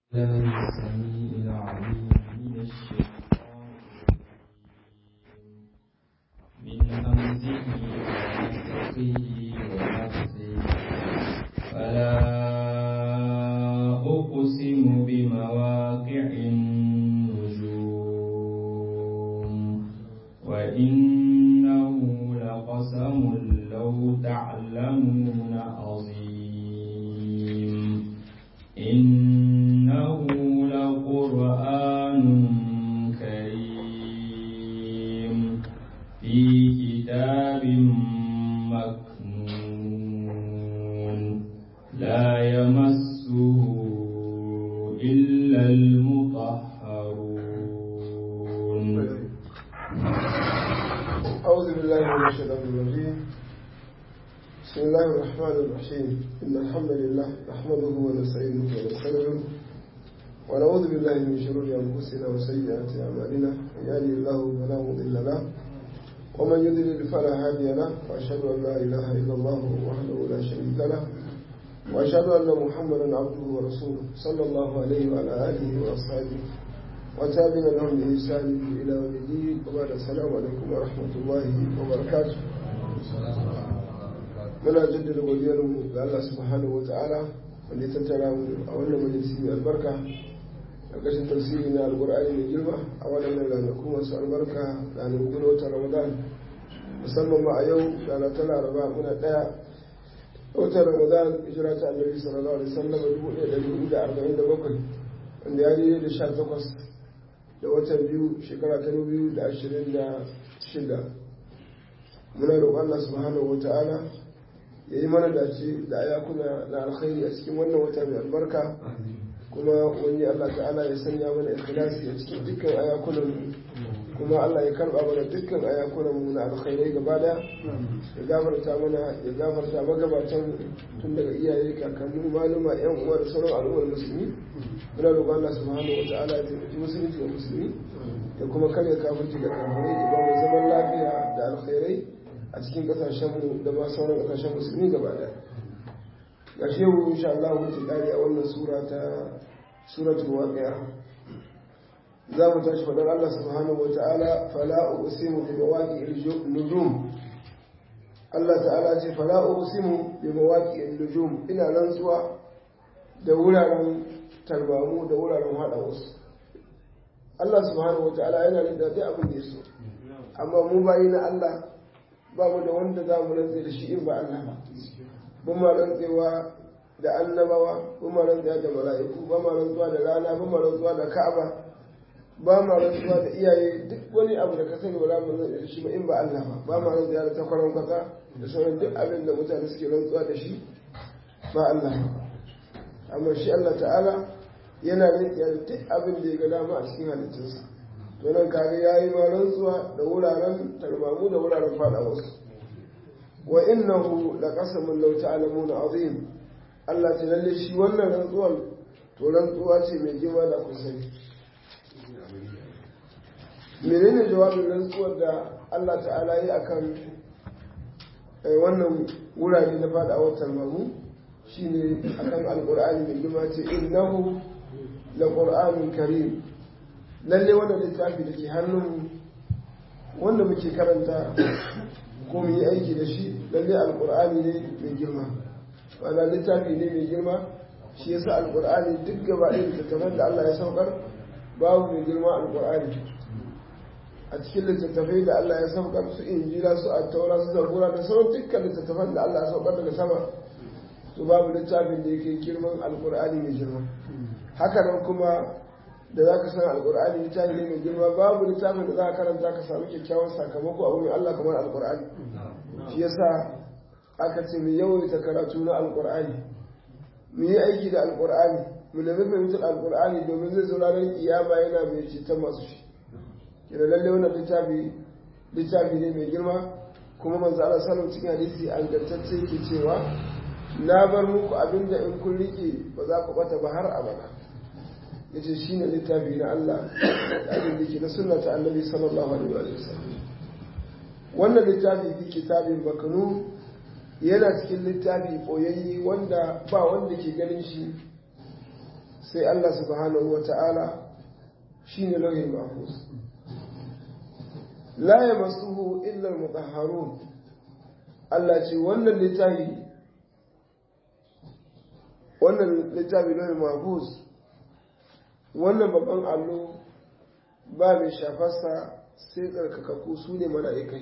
الله السميع العليم من الشيطان الرجيم من همزه ونفخه ونفسه فلا أقسم بمواقع النجوم وإنه لقسم لو تعلمون عظيم إنه لقرآن كريم في كتاب مكنون لا يمسه إلا المطهرون أعوذ بالله من الشيطان الرجيم بسم الله الرحمن الرحيم إن الحمد لله نحمده ونستعينه ونستغفره ونعوذ بالله من شرور أنفسنا وسيئات أعمالنا من يهده الله فلا مضل له ومن يضلل فلا هادي له وأشهد أن لا إله إلا الله وحده لا شريك له وأشهد أن محمدا عبده ورسوله صلى الله عليه وعلى آله وأصحابه وتابعنا لهم بإحسان إلى يوم الدين وبعد السلام عليكم ورحمة الله وبركاته muna jaddada godiyarmu ga Allah subhanahu wa ta'ala wanda ya tattara mu a wannan majalisi mai albarka ƙarƙashin tafsiri na alƙur'ani mai girma a waɗannan ranaku masu albarka ranaku na watan ramadan musamman ma a yau rana ta laraba muna ɗaya watan ramadan hijira ta annabi sallallahu alaihi wasallam dubu ɗaya ɗari hudu da arba'in da bakwai wanda ya daidai da sha takwas da watan biyu shekara ta biyu da ashirin da shida muna roƙon Allah subhanahu wa ta'ala ya yi mana dace da ayakuna na alkhairi a cikin wannan wata mai albarka kuma wani Allah ta'ala ya sanya mana ikhlasi a cikin dukkan ayakunan kuma Allah ya karba mana dukkan ayakunan mu na alkhairai gaba daya ya gafarta mana ya gafarta magabatan tun daga iyaye kakanni maluma yan uwa da sauran al'ummar musulmi muna roƙon Allah subhanahu wa ta'ala ya taimaki musulunci da musulmi ya kuma karya kafirci da kafirai ya ba mu zaman lafiya da alkhairai a cikin kasashenmu da ma sauran kasashen musulmi gaba daya ga shehu insha Allah wuce kare a wannan sura ta suratul waqi'a za mu tashi fadar Allah subhanahu wata'ala fala uqsimu bi mawaqi'il nujum Allah ta'ala ce fala uqsimu bi mawaqi'il nujum ina rantsuwa da wuraren tarbamu da wuraren hada wasu Allah subhanahu wata'ala yana da duk abin da ya so amma mu bayi na Allah ba mu da wanda za mu rantse da shi in ba Allah ba ba ma rantsewa da annabawa ba ma rantsewa da mala'iku ba ma rantsuwa da rana ba ma rantsuwa da ka'aba ba ma rantsuwa da iyaye duk wani abu da ka sani ba za mu rantse da shi ba in ba Allah ba ba ma rantsewa da takwaron kasa da sauran duk abin da mutane suke rantsuwa da shi ba Allah ba amma shi Allah ta'ala yana rantsewa da duk abin da ya ga dama a cikin halittunsa to nan kage yayi ma rantsuwa da wuraren tarbamu da wuraren fada wasu wa innahu laqasamun law ta'lamuna azim Allah ta lalle shi wannan rantsuwar to rantsuwa ce mai girma da ku sani menene jawabin rantsuwar da Allah ta'ala yi akan wannan wurare na fadawar tarbamu shine akan alqur'ani mai girma ce innahu laqur'anun karim lalle wannan littafi da ke hannunmu wanda muke karanta ko mu yi aiki da shi lalle alkur'ani ne mai girma wana littafi ne mai girma shi yasa alkur'ani duk gaba ɗaya littattafan da Allah ya saukar babu mai girma alkur'ani a cikin littattafai da Allah ya saukar su injila su attaura su zabura da sauran dukkan littattafan da Allah ya saukar daga sama su babu littafin da yake girman alkur'ani mai girma haka nan kuma da za ka san alkur'ani littafi ne mai girma babu littafin da za ka karanta ka samu kyakkyawan sakamako a wurin Allah kamar alkur'ani shi yasa aka ce mu yawaita karatu na alkur'ani mu yi aiki da alkur'ani mu nemi fahimtar alkur'ani domin zai zo ranar kiyama yana mai ceton masu shi kira lalle wannan littafi littafi ne mai girma kuma manzo Allah sallallahu cikin hadisi an gantacce yake cewa na bar muku abinda in kun rike ba za ku bata ba har abada ya ce shi ne littafi na Allah da abin da ke na suna ta annabi sallallahu alaihi wa sallam wannan littafi fi kitabin bakanu yana cikin littafi ɓoyayye wanda ba wanda ke ganin shi sai Allah subhanahu wa ta'ala shi ne lauhin mahfuz la ya masuhu illar mutahharun Allah ce wannan littafi wannan littafi lauhin mahfuz wannan babban allo ba mai shafarsa sai tsarkakakku su ne mala'ikai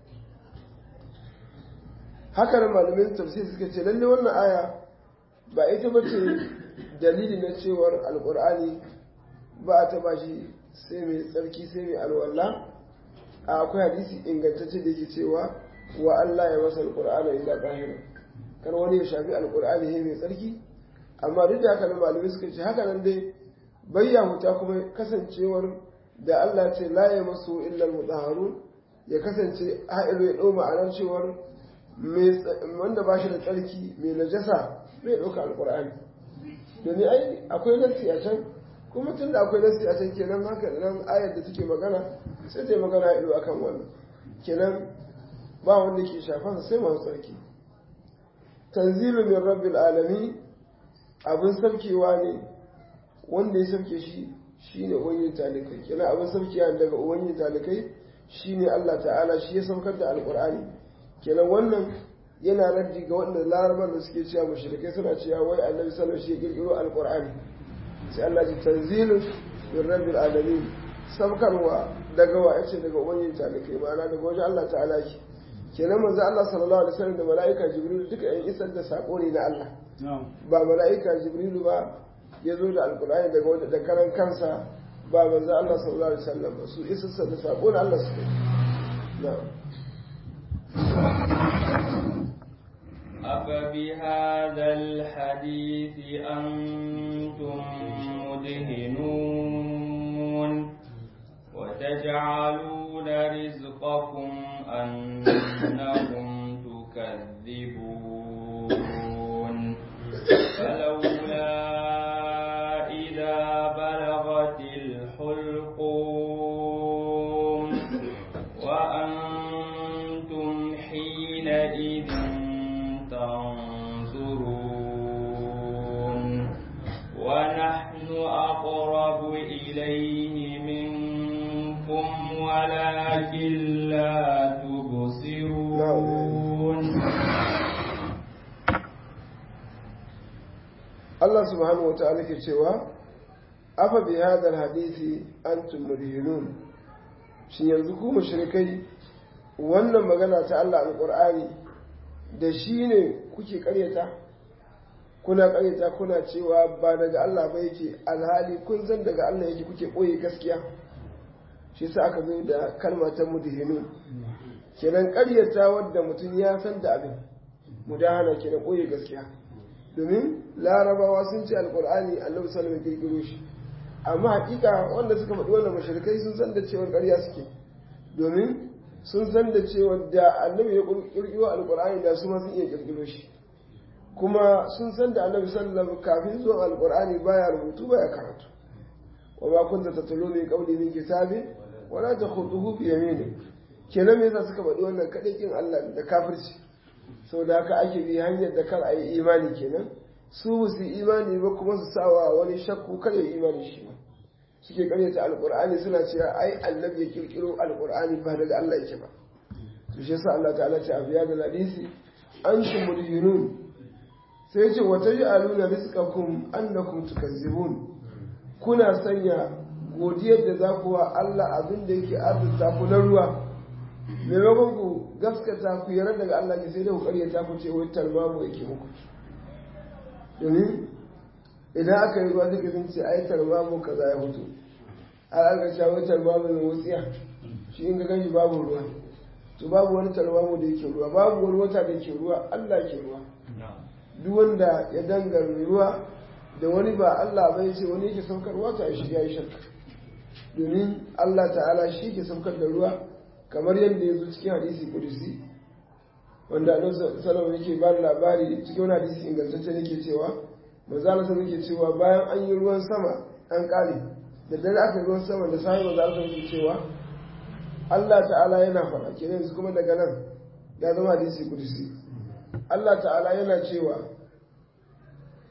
haka da malamin tafsir suka ce lalle wannan aya ba ita ba ce dalili na cewar alkur'ani ba a taba shi sai mai tsarki sai mai alwala a akwai hadisi ingantacce da yake cewa wa Allah ya masa alkur'ani illa tahira kar wani ya shafi alkur'ani ya mai tsarki amma duk da haka nan malamai suka ce haka nan dai bayyahuta kuma kasancewar da Allah ce la ya masu illa mutahharun ya kasance ha'ilu ya ɗau ma'anar cewar wanda ba shi da tsarki mai najasa bai ɗauka alkur'ani domin ai akwai nassi a can kuma tun da akwai nassi a can kenan haka nan ayar da take magana sai ta yi magana ido akan wannan kenan ba wanda ke shafa sai masu tsarki tanzilu min rabbil alami abin sarkewa ne wanda ya sarke shi shine ubangijin talikai kenan abin sarkewa daga ubangijin talikai shine Allah ta'ala shi ya saukar da alqur'ani kenan wannan yana raddi ga wanda larabar da suke cewa mushrikai suna cewa wai annabi sallallahu alaihi wasallam shi ya kirkiro alqur'ani sai Allah ya tanzilu min rabbil alamin saukarwa daga wa yace daga ubangijin talikai ma'ana daga wajen Allah ta'ala shi kenan manzo Allah sallallahu alaihi wasallam da mala'ika jibril duka yan isar da sako ne na Allah ba mala'ika jibril ba ya zo da alqur'ani daga wanda da karan kansa ba manzo Allah sallallahu alaihi wasallam ba su isar da sako na Allah su na'am أفبهذا الحديث أنتم مدهنون وتجعلون رزقكم أنكم تكذبون فلولا إذا بلغت الحلقوم وأنتم حينئذ تنظرون ونحن أقرب إليه منكم ولكن لا تبصرون Allah subhanahu wa ta'ala ke cewa afa bi hadal hadisi antum mudhinun shin yanzu ku mushrikai wannan magana ta Allah alqur'ani da shi ne kuke karyata kuna karyata kuna cewa ba daga Allah ba yake alhali kun zan daga Allah yake kuke ɓoye gaskiya shi sa aka zo da kalma ta mudhinu kenan karyata wadda mutum ya san da abin mudahana kenan ɓoye gaskiya domin larabawa sun ce alkur'ani annabi sallallahu alaihi kirkiro shi amma hakika wanda suka faɗi wannan mashirikai sun san da cewa ƙarya suke domin sun san da cewa da annabi ya kirkiro alkur'ani da su ma sun iya kirkiro shi kuma sun san da annabi sallallahu kafin zuwa alkur'ani baya rubutu baya karatu wa ma kunta tatlu min qawli min kitabi wa la takhutuhu bi yamini kenan me yasa suka faɗi wannan kadai kin Allah da kafirci sau da haka ake bi hanyar da kar a yi imani kenan su su imani ba kuma su sawa wani shakku kar ya imani shi ba suke karyata alkur'ani suna cewa ai annabi ya kirkiro alkur'ani ba daga Allah yake ba to shi yasa Allah ta'ala ce a biya da hadisi antum mudhirun sai ya ce wa taj'aluna rizqakum annakum tukazzibun kuna sanya godiyar da za ku wa Allah abin da yake arzuta ku na ruwa maimakon ku gaskata ku yarda daga Allah ne sai da ku karyata ku ce wai tarmamu yake muku domin idan aka yi ruwa suka sun ce ai tarmamu kaza ya fito har aka ce wai tarmamu mai wutsiya shi in ga gani babu ruwa to babu wani tarmamu da yake ruwa babu wani wata da yake ruwa Allah ke ruwa duk wanda ya dangara ruwa da wani ba Allah bai ce wani yake saukarwa ta shi ya yi shakka domin Allah ta'ala shi ke saukar da ruwa kamar yadda ya zo cikin hadisi kudusi wanda annabi sallallahu yake ba da labari cikin wani hadisi ingantacce yake cewa manzo Allah sallallahu yake cewa bayan an yi ruwan sama an kare da dare aka yi ruwan sama da sai manzo Allah yake cewa Allah ta'ala yana faɗa kenan yanzu kuma daga nan ya zama hadisi kudusi Allah ta'ala yana cewa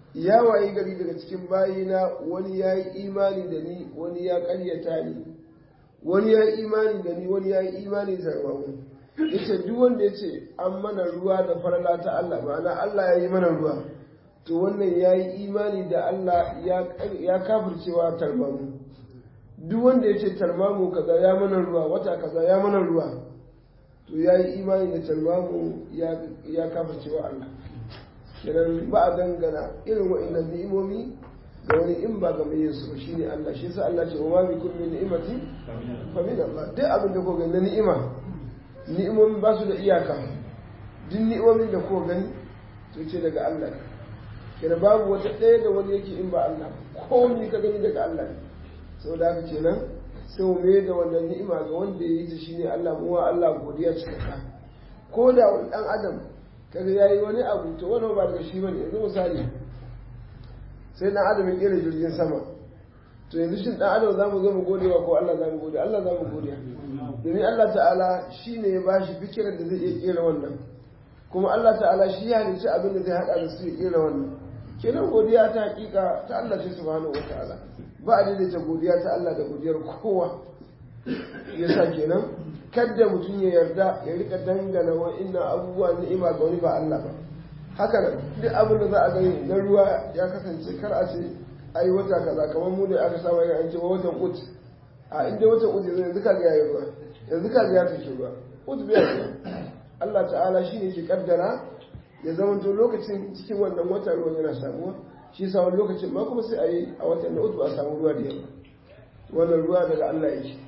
ya wayi gari daga cikin bayina wani ya yi imani da ni wani ya ƙaryata ni wani ya yi imani da ni wani ya yi imani da tarmamu ya ce duk wanda ya ce an mana ruwa da farala ta Allah ma'ana Allah ya yi mana ruwa to wannan ya yi imani da Allah ya kafircewa tarmamu duk wanda ya ce tarmamu kaza ya mana ruwa wata kaza ya mana ruwa to ya yi imani da tarmamu ya kafircewa Allah kenan ba a dangana irin wa'annan ni'imomi ga wani in ba ga mai yin su shine Allah shi yasa Allah ce wa ma bikum min ni'mati fa min Allah duk abin da ko gani na ni'ima ni'imomi ba su da iyaka duk ni'imomin da ko gani to ce daga Allah ne kenan babu wata ɗaya da wani yake in ba Allah ko ni ka gani daga Allah ne saboda haka kenan sai mu mai da wannan ni'ima ga wanda ya yi ta shine Allah mu wa Allah godiya cikakka ko da wani dan adam kaga yayi wani abu to wannan ba daga shi bane yanzu misali sai dan adam ya kera jirgin sama to yanzu shin dan adam zamu zo mu gode wa ko Allah zamu gode Allah zamu gode domin Allah ta'ala shine ya bashi fikiran da zai iya kera wannan kuma Allah ta'ala shi ya halicci abin da zai hada da su ya kera wannan kenan godiya ta hakika ta Allah ce subhanahu wataala ba a daidaita godiya ta Allah da godiyar kowa yasa kenan kadda mutum ya yarda ya rika dangana wa'innan abubuwa ni'ima ga wani ba Allah ba haka nan duk abin da za a gani na ruwa ya kasance kar a ce ai wata kaza kamar mu da aka samu an ce watan ut a inda watan ut yanzu ka ga yayi ruwa yanzu ka ga ya take ruwa ut bai ruwa Allah ta'ala shine ke kaddara ya zama to lokacin cikin wannan wata ruwan yana samuwa shi yasa wani lokacin ma kuma sai a yi a watan na ut ba a samu ruwa da yawa wannan ruwa daga Allah yake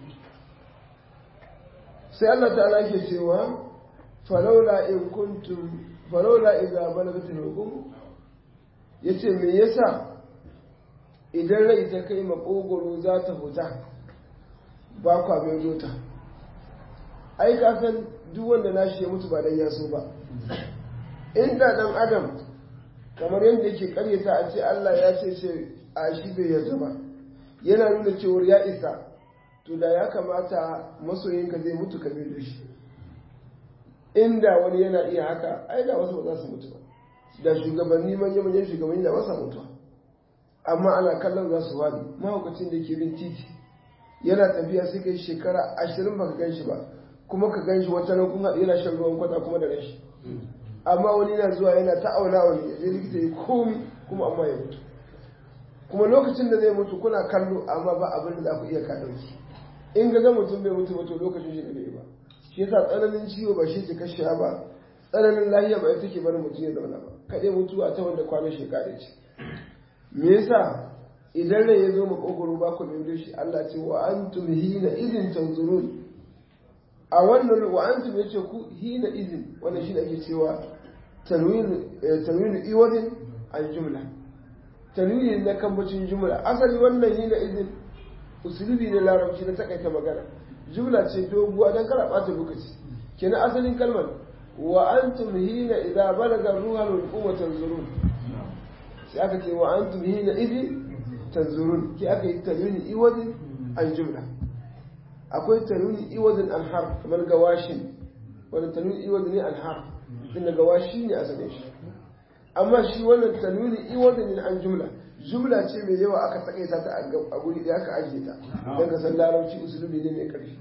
sai Allah ta'ala ke cewa falaula in kuntum falaula idza balagatul hukum yace me yasa idan rai ta kai makogoro za ta huta ba kwa mai zota ai ka san duk wanda nashi ya mutu ba dan ya so ba inda dan adam kamar yadda yake karyata a ce Allah ya ce ce a shi bai yarda ba yana nuna cewar ya isa to da ya kamata masoyinka zai mutu ka da shi inda wani yana iya haka ai da wasu ba za su mutu ba da shugabanni manya manyan shugabanni da wasa mutuwa amma ana kallon za su wani mahaukacin da ke bin titi yana tafiya sai kai shekara ashirin baka gan shi ba kuma ka gan shi wata nan kun haɗu yana shan ruwan kwata kuma da rashi amma wani yana zuwa yana ta auna wani ya je likita ya komi kuma amma ya mutu kuma lokacin da zai mutu kuna kallo amma ba abin da za ku iya ka ɗauki in ga ga mutum bai mutu ba to lokacin shi da bai ba shi yasa tsananin ciwo ba shi ke kashe ba tsananin lahiya ba ita ke barin mutum ya zauna ba kaɗai mutuwa ta wanda kwanan shekara ce me yasa idan rai ya zo makogoro ba ku mai shi Allah ce wa antum hina idin tanzurun a wannan wa antum yace ku hina idin wannan shi ake cewa tanwin tanwin iwadin an jumla tanwini na kambacin jumla asali wannan hina idin usulubi ne larabci na takaita magana jumla ce doguwa don kara ɓata lokaci kenan asalin kalmar wa antum hina idza balaga ruhal hukuma tanzurun sai aka ce wa antum hina idhi tanzurun ki aka yi tanwini iwadin an jumla akwai tanwini iwadin an har kamar gawashin wanda tanwini iwadin ne an har din gawashi ne asalin shi amma shi wannan tanwini iwadin an jumla jumla ce mai yawa aka takaita ta a guri da aka ajiye ta don ka san larabci usulubi ne mai ƙarfi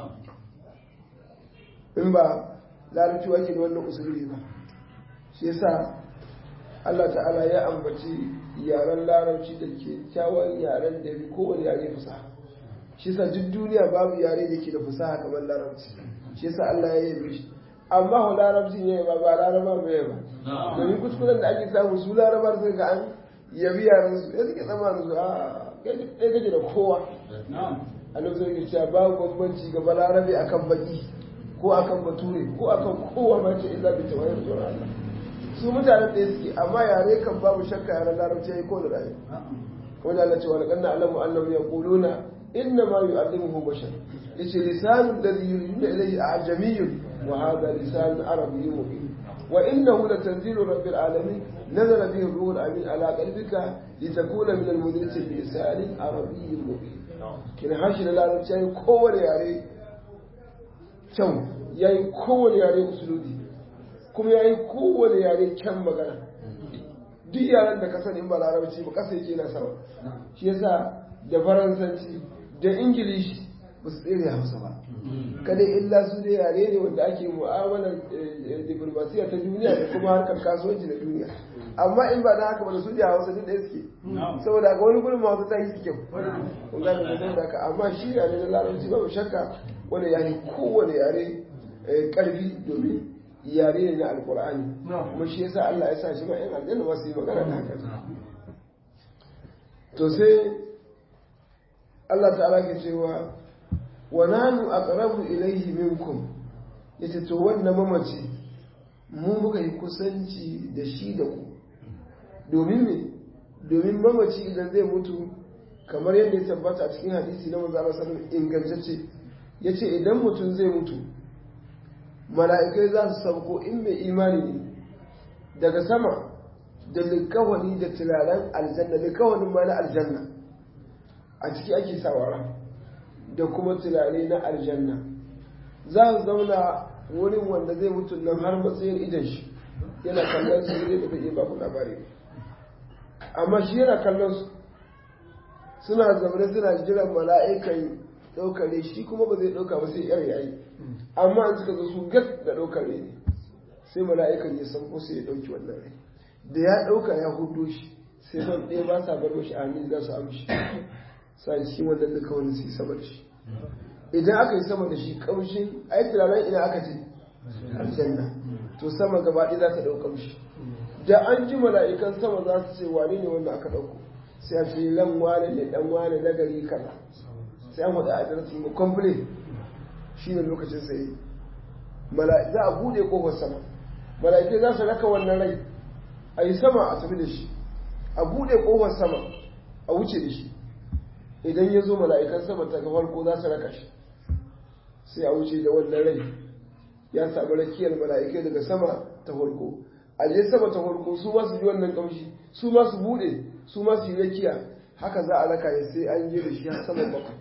in ba larabci wake da wannan usulubi ba shi yasa Allah ta'ala ya ambaci yaren larabci da ke kyawun yaren da bi kowane yare fasaha shi yasa duk duniya babu yare da ke da fasaha kamar larabci shi yasa Allah ya yi shi amma ho larabci ne ba ba laraba mai ba domin kuskuren da ake samu su larabar sai ga an yabi yaran su ya suke tsammanin su a ɗaya gaje da kowa a nan sai cewa babu bambanci ga balarabe akan baki ko akan bature ko akan kowa ma ce illa bi tawayar tsoron Allah su mutanen ɗaya suke amma yare kan babu shakka yaren larabci ya yi ko da rayu kuma da Allah ce wani ƙanna alamu annahu yaquluna inna ma yu'allimuhu bashar yace lisanul ladhi yuriduna ilayhi a'jamiyyun wa hadha lisanun arabiyyun mubin وإنه لتنزيل رب العالمين نزل به الروح الأمين على قلبك لتكون من المدرسين بلسان عربي مبين كنا حاشي لا نتشاهي كون ياري كم yayi kowane yare usulubi kuma yayi kowane yare kyan magana duk yaran da ka sani in ba larabci ba kasa yake na sama shi yasa da faransanci da ingilishi ba su tsere hausa ba kada illa su da yare ne wanda ake mu'amalar diplomasiya ta duniya da kuma harkar kasuwanci na duniya amma in ba na haka ba da su da hausa duk ɗaya suke saboda haka wani gurin hausa ta yi su kyau kun gane da saboda haka amma shi yare na larabci babu shakka wani yare kowane yare karfi domin yare ne na alkur'ani kuma shi yasa Allah ya sa shi ma yan aljanna masu yi magana da haka to sai Allah ta'ala ke cewa wa nanu aqrabu ilayhi minkum yace to wannan mamaci mu muka yi kusanci da shi da ku domin me domin mamaci idan zai mutu kamar yadda ya tabbata a cikin hadisi na manzo Allah sallallahu alaihi ingantacce yace idan mutum zai mutu mala'ikai za su sauko in mai imani ne daga sama da likawani da turaren aljanna likawanin ma na aljanna a ciki ake sawara da kuma turare na aljanna za su zauna wurin wanda zai mutu nan har matsayin idan shi yana kallon su zai da zai iya baku labari amma shi yana kallon su suna zaune suna jiran mala'ikan ɗaukare shi kuma ba zai ɗauka ba sai yar yayi amma an suka zo su gat da ɗaukare ne sai mala'ikan ya san ko sai ya ɗauki wannan rai da ya ɗauka ya hudo shi sai ban ɗaya ba sa bar mashi amin za su amshi sa cikin wannan duka wani su yi sama da shi idan aka yi sama da shi ƙamshin ai tunanin ina aka ce aljanna to sama gaba ɗaya za ta ɗau ƙamshi da an ji mala'ikan sama za su ce wane ne wanda aka ɗauko sai a ce lan wane ne ɗan wane na gari kaza sai an faɗa adresin mu complete shi ne lokacin sai za a buɗe ƙofar sama mala'ikai za su raka wannan rai a yi sama a tafi da shi a buɗe ƙofar sama a wuce da shi idan ya zo mala'ikan sama ta farko za su raka shi sai a wuce da wannan rai ya samu rakiyar mala'ikai daga sama ta farko a je sama ta farko su ma su ji wannan kamshi su ma su buɗe su ma su yi rakiya haka za a raka ya sai an je da shi har sama bakwai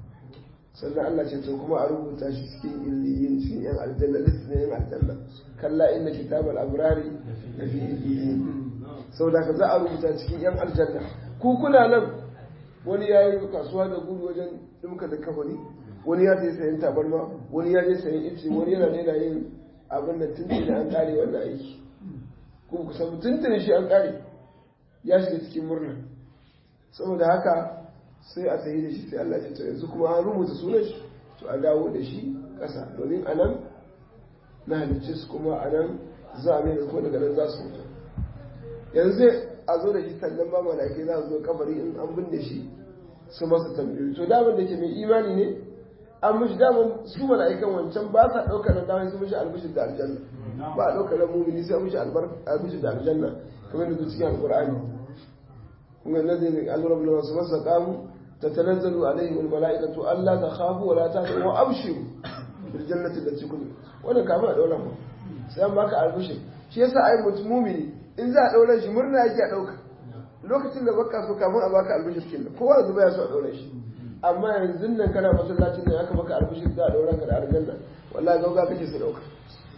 sannan Allah ce to kuma a rubuta shi cikin illiyin cikin yan aljanna list ne yan aljanna kalla inna kitabal abrari da fi illiyin saboda ka za a rubuta cikin yan aljanna ku kuna nan wani ya yi kasuwa da gudu wajen dimka da kafani wani ya je sayan tabarma wani ya je sayan ice wani yana daina yin abin da tuntuni an kare wannan aiki kuma ku san tuntuni shi an kare ya shiga cikin murna saboda haka sai a tafi da shi sai Allah ya ce yanzu kuma an rubuta sunan shi to a dawo da shi ƙasa domin a nan na halicce su kuma a nan za a mai ko daga nan za su mutu yanzu a zo da shi sannan ba mala'ikai za su zo kabari in an binne shi su masa tambayoyi to daman da ke mai imani ne an mishi daman su mala'ikan wancan ba sa ɗaukar da daman su mishi albishir da aljanna ba a ɗaukar da mumini sai mishi albishir da aljanna kamar da cikin alƙur'ani kuma الذين قالوا ربنا ثم استقاموا تتنزل عليهم الملائكة ألا تخافوا ولا تحزنوا وأبشروا بالجنة التي كنتم wannan kama a ɗauran ba sai an baka albishir shi yasa ai mutum mumini in za a ɗauran shi murna yake a ɗauka lokacin da baka so kafin a baka albishir kin kowa da baya so a ɗauran shi amma yanzu nan kana masallacin nan aka maka albishir za a ɗauran ka da aljanna wallahi gauga kake su ɗauka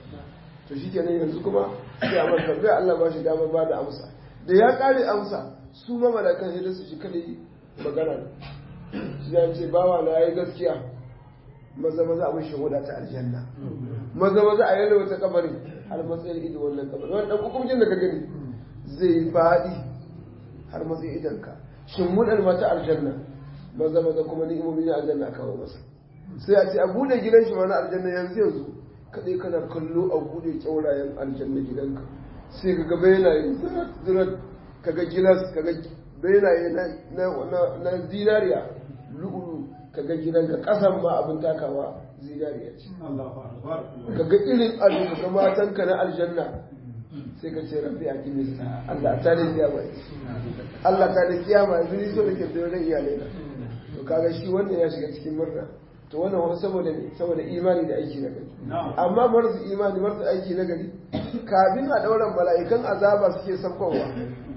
to shi kenan yanzu kuma sai a masa tambaya Allah ba shi dama ba da amsa da ya ƙare amsa su ma malakan sai su shi kadai magana su ya ce bawa na yayi gaskiya maza maza a mishi huda ta aljanna maza maza a yalwa ta kabarin har matsayin ido wannan kabarin wani dan hukuncin da ka gani zai faɗi har matsayin idanka shin mudar mata aljanna maza maza kuma ni'imomi na aljanna kawo masa sai a ce a bude gidan shi mana aljanna yanzu yanzu kadai kana kallo a bude kyaurayen aljanna gidanka sai ka gaba yana yin zirat kaga gilas kaga benaye na zinariya lu'ulu kaga gidanka kasan ma abin takawa zinariya ce kaga irin ado kaga matanka na aljanna sai ka ce rabbi a kimista Allah ta ne kiyama Allah ta ne kiyama yanzu ni so da ke da wajen iyalai na to kaga shi wannan ya shiga cikin murna to wannan wani saboda ne saboda imani da aiki na gari amma marsu imani marsu aiki na gari kafin a ɗauran mala'ikan azaba suke saukowa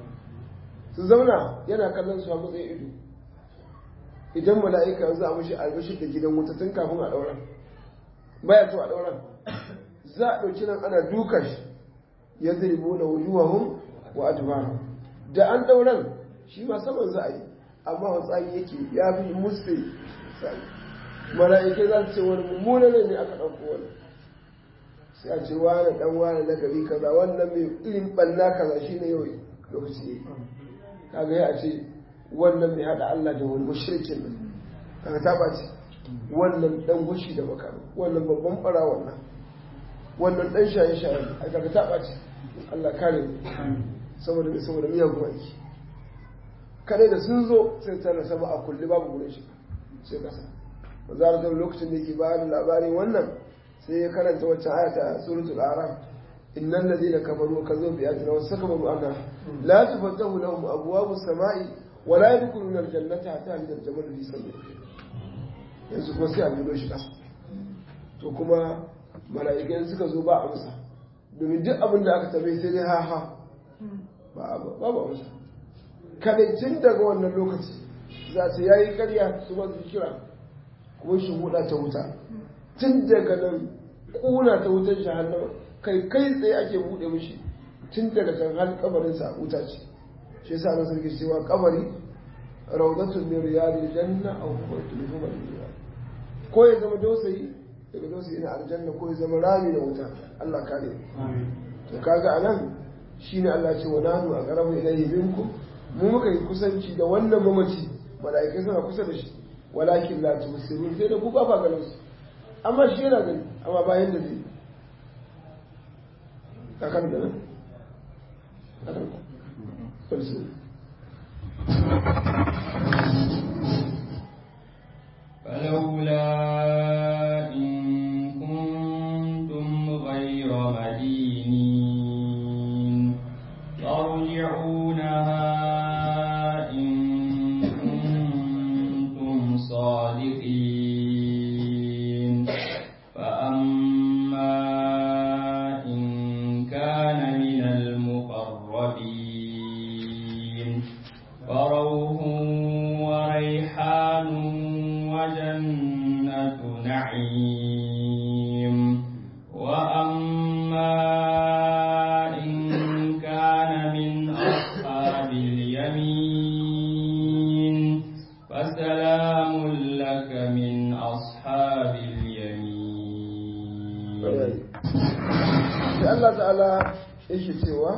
su zauna yana kallon su a matsayin ido idan mala'ika yanzu a mashi albashir da gidan wuta tun kafin a ɗauran baya to a ɗauran za a ɗauki nan ana duka shi ya zai bona wujuwahum wa adbara da an dauran shi ma saman za a yi amma wani tsari yake ya fi musu tsari mala'ikai za su ce wani mummunan ne aka ɗauko wani sai a ce wani ɗan wani na gari kaza wannan mai irin ɓanna kaza shi ne yau lokaci ya yi kaga ya ce wannan mai haɗa Allah da wani mushrikin nan kaga ta ɓaci wannan ɗan gushi da makami wannan babban ɓara wannan wannan ɗan shaye-shaye a kaga ta ɓaci Allah kare saboda saboda miyagun aiki kadai da sun zo sai tana sama a kulli babu wurin shi sai kasa ba za a lokacin da yake bayan labarin wannan sai ya karanta waccan ayata suratul araf innal ladina kafaru wa kazzabu bi ayatina wa sakabaru anha la tufatahu lahum abwabu samai wa la yadkhuluna aljannata hatta yalja aljamal fi sabili yanzu kuma sai a bido shi kasa to kuma mala'ikai suka zo ba amsa domin duk abin da aka tabe sai dai ha ha ba ba amsa kadaicin daga wannan lokaci za ta yayi karya su ba su kira kuma shi huda ta wuta tun daga nan kuna ta wutar jahannama kai kai tsaye ake bude mishi tun daga can har kabarin sa wuta ce shi yasa na sarki cewa kabari rawdatun min riyadil janna aw huwatun min humal ko ya zama dausayi daga dausayi na aljanna ko ya zama rami na wuta Allah kare to kaga anan shine Allah ce wa nanu aqrabu ilayhi minkum mu muka yi kusanci da wannan mamaci mala'ikai suna kusa da shi walakin la tusirun sai da ku ba ba ganin su amma shi yana gani amma bayan da zai kakan da nan kakan kulsu فلولا إن كنتم غير مدينين ترجعونها إن كنتم صادقين فأما إن كان من المقربين فروح وريحان وجنة نعيم وأما إن كان من أصحاب اليمين فسلام لك من أصحاب اليمين sai Allah ta'ala yake cewa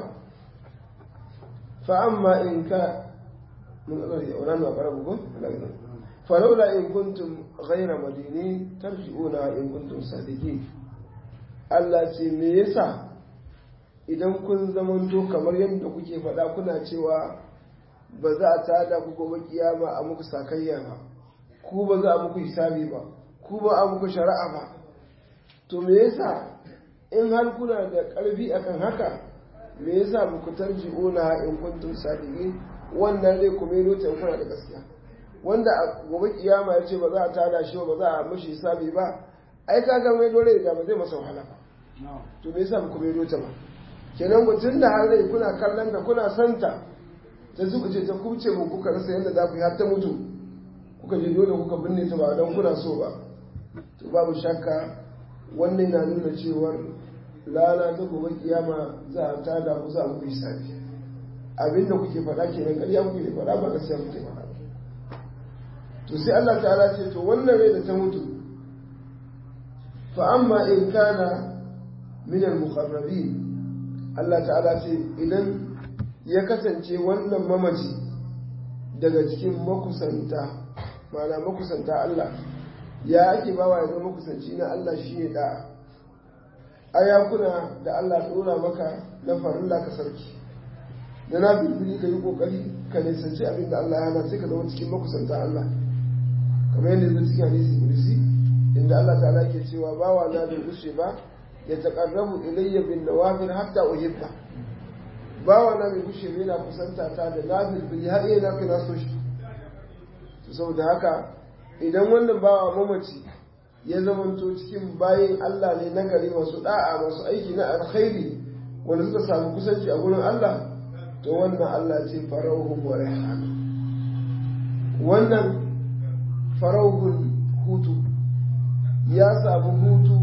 fa'amma in ka mun ƙarfi a wani ƙarabu ko? falaula in kuntum ghaira madini tarji'una in kuntum sadiki Allah ce me yasa idan kun zamanto kamar yadda kuke faɗa kuna cewa ba za a tada ku gobe kiyama a muku sakayya ba ku ba za a muku hisabi ba ku ba a muku shari'a ba to me yasa in har kuna da ƙarfi akan haka me yasa muku tarji'una in kuntum sadiqin wannan zai kuma yi ta kuna da gaskiya wanda a gobe kiyama ya ce ba za a tada shi ba za a mashi hisabi ba ai kaga mai dole da ba zai masa wahala ba to me yasa muku mai ta ba kenan mutum da har rai kuna kallon da kuna santa ta zuba ce ta kuce mu kuka rasa yadda za ku yi har ta mutu kuka je dole kuka binne ta ba don kuna so ba to babu shakka wannan na nuna cewar lana ta gobe kiyama za a tada ku za a muku hisabi abinda kuke faɗa kenan ƙarya kuke faɗa ba gaskiya kuke faɗa ba to sai Allah ta'ala ce to wannan rai da ta mutu fa amma in kana min al-muqarrabin Allah ta'ala ce idan ya kasance wannan mamaci daga cikin makusanta ma'ana makusanta Allah ya ake bawa ya zama makusanci na Allah shine da ayakuna da Allah dora maka na farilla ka sarki da na bibili ka yi kokari ka nisanci abin da Allah ya hana sai ka zama cikin makusanta Allah kamar yadda zai cikin hadisi kudusi inda Allah ta'ala yake cewa bawa na bai gushe ba ya taqarrabu ilayya bin nawafil hatta uhibba bawa na bai gushe ba yana kusanta ta da nafil bil har yana kai na so shi to saboda haka idan wannan bawa mamaci ya zamanto cikin bayin Allah ne na gari masu da'a masu aiki na alkhairi wanda suka samu kusanci a gurin Allah to wannan Allah ce farauhun wa rihana wannan farauhun hutu ya samu hutu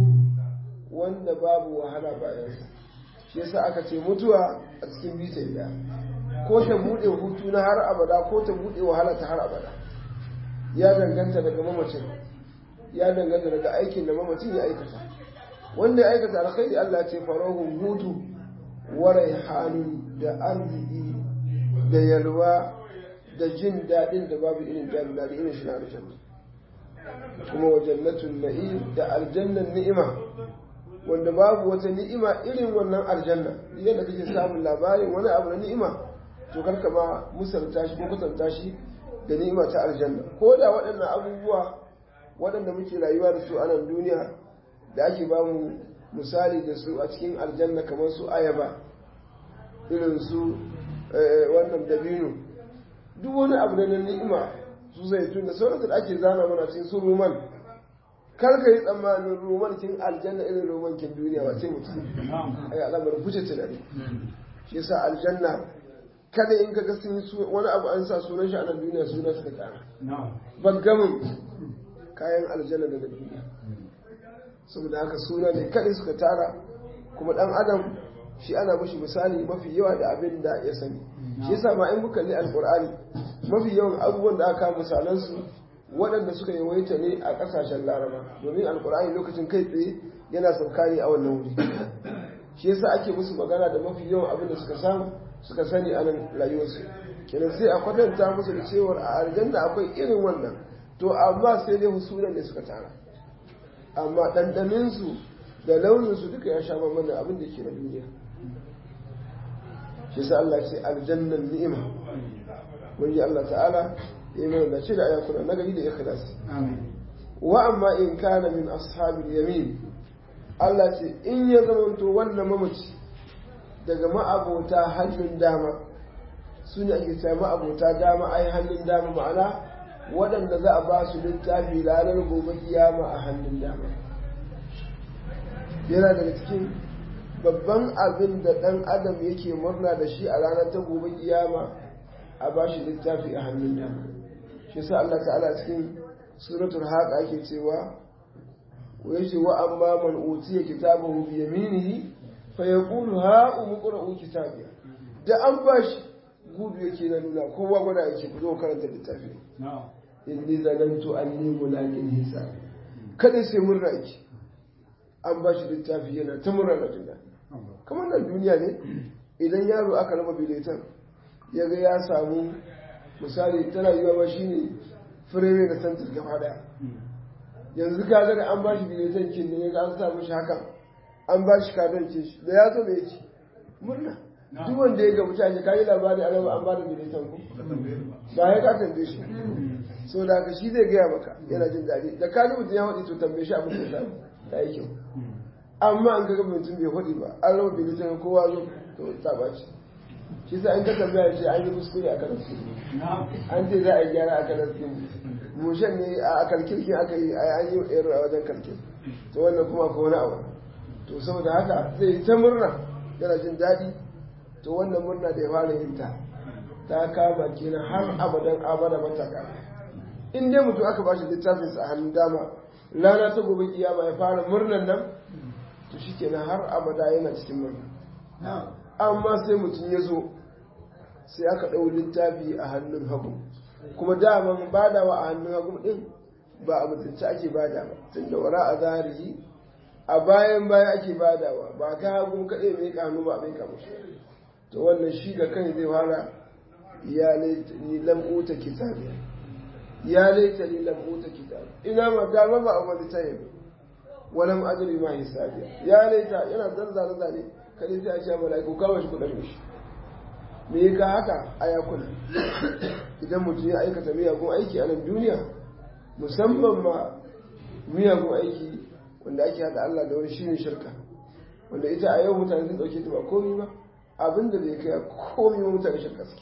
wanda babu wahala bayansa shi yasa aka ce mutuwa a cikin bita da ko ta buɗe hutu na har abada ko ta buɗe wahala ta har abada ya danganta daga mamacin ya danganta daga aikin da mamacin ya aikata wanda ya aikata alkhairi Allah ce farahun hutu wa raihanun da arziki da yalwa da jin daɗin da babu irin jin daɗi irin shi na aljanna kuma wa jannatun na'im da aljannan ni'ima wanda babu wata ni'ima irin wannan aljanna yadda kake samun labarin wani abu na ni'ima to karka ma musalta shi ko kusanta shi da ni'ima ta aljanna ko da waɗannan abubuwa waɗanda muke rayuwa da su a nan duniya da ake ba mu misali da su a cikin aljanna kamar su ayaba irin su wannan dabino duk wani abu da na ni'ima su zaitun da sauransu da ake zana mana cikin su roman kar ka yi tsammanin roman kin aljanna irin roman kin duniya ba sai mutum ai alamar fice tunani shi yasa aljanna kada in ka ga sun yi wani abu an sa sunan shi a nan duniya sunan suka kara bangamin kayan aljanna daga duniya saboda haka suna ne kadai suka tara kuma dan adam shi ana mashi misali mafi yawa da abin da ya sani shi yasa ma in muka kalli alqur'ani mafi yawan abubuwan da aka misalan su waɗanda suka yawaita ne a ƙasashen laraba domin alqur'ani lokacin kai tsaye yana sauka ne a wannan wuri shi yasa ake musu magana da mafi yawan abin da suka samu suka sani a nan rayuwarsu kenan sai a kwatanta musu da cewar a aljanna akwai irin wannan to amma sai dai husunan ne suka tara amma ɗanɗaninsu da launinsu duka ya sha bambam abin da ke na duniya shi sa Allah ce aljannan ni'ima wani Allah ta'ala ya yi mana da ce da ayakuna na gari da ikhlasi wa amma in kana min ashabil yamin Allah ce in ya zamanto wannan mamaci daga ma'abota hannun dama su ne ake cewa ma'abota dama ai hannun dama ma'ana waɗanda za a ba su littafi ranar gobe kiyama a hannun dama yana daga cikin babban abin da ɗan adam yake murna da shi a ranar ta gobe kiyama a ba shi littafi a hannun dama shi sa Allah ta'ala cikin suratul haq ake cewa wa yace wa amma man utiya kitabahu bi yaminihi fa yaqulu ha umqra'u kitabiya da an bashi gudu yake na nuna kowa gwada yake ku zo karanta littafi inni zanantu anni mulaqin hisab kada sai murna yake an ba shi littafi yana ta murna da jin kamar nan duniya ne idan yaro aka raba biletan ya ga ya samu misali tana yiwa ba shine fireme da santar gaba daya yanzu ka ga da an ba shi biletan kin ne ga an samu shi haka an ba shi kadon ce shi da ya zo da yake murna duk wanda ya ga mutane ka yi labari a raba an ba da biletan ku ba ya ka tambaye shi so da haka shi zai gaya maka yana jin daɗi da ka mutum ya faɗi to tambaye shi abin da samu ta yi kyau amma an kaga mutum bai faɗi ba an raba bilitan kowa zo to ta ɓaci shi sa in ka tambaya ce an yi kuskure a kan su an ce za a yi gyara a kan su mushen ne a kalkirkin aka yi an yi ero a wajen kalkin to wannan kuma ko wani abu to saboda haka zai yi ta murna yana jin daɗi to wannan murna da ya fara yin ta ta kama kenan har abadan abada mataka in dai mutum aka bashi littafin sa a hannun dama rana ta gobe kiyama ya fara murnan nan to shikenan har abada yana cikin murna amma sai mutum ya zo sai aka ɗau littafi a hannun hagu kuma daman badawa a hannun hagu din ba a mutunci ake bada ba tun da wara a zahiri a bayan baya ake badawa ba ka hagu kaɗai mai kanu ba mai kamu to wannan shi da kai zai fara ya ni lam uta kitabi ya laita ni lam uta kitabi ina ma dama ba a wani tayin walam ajri ma hisabi ya laita yana zanzare zane kada sai a ce malaiku kawo shi kudin shi me ka haka a yakuna idan mutum ya aikata miyagun aiki a nan duniya musamman ma miyagun aiki wanda ake hada Allah da wani shine shirka wanda ita a yau mutane sun dauke ta ba komai ba abin da bai kai komai ba mutane shirka suke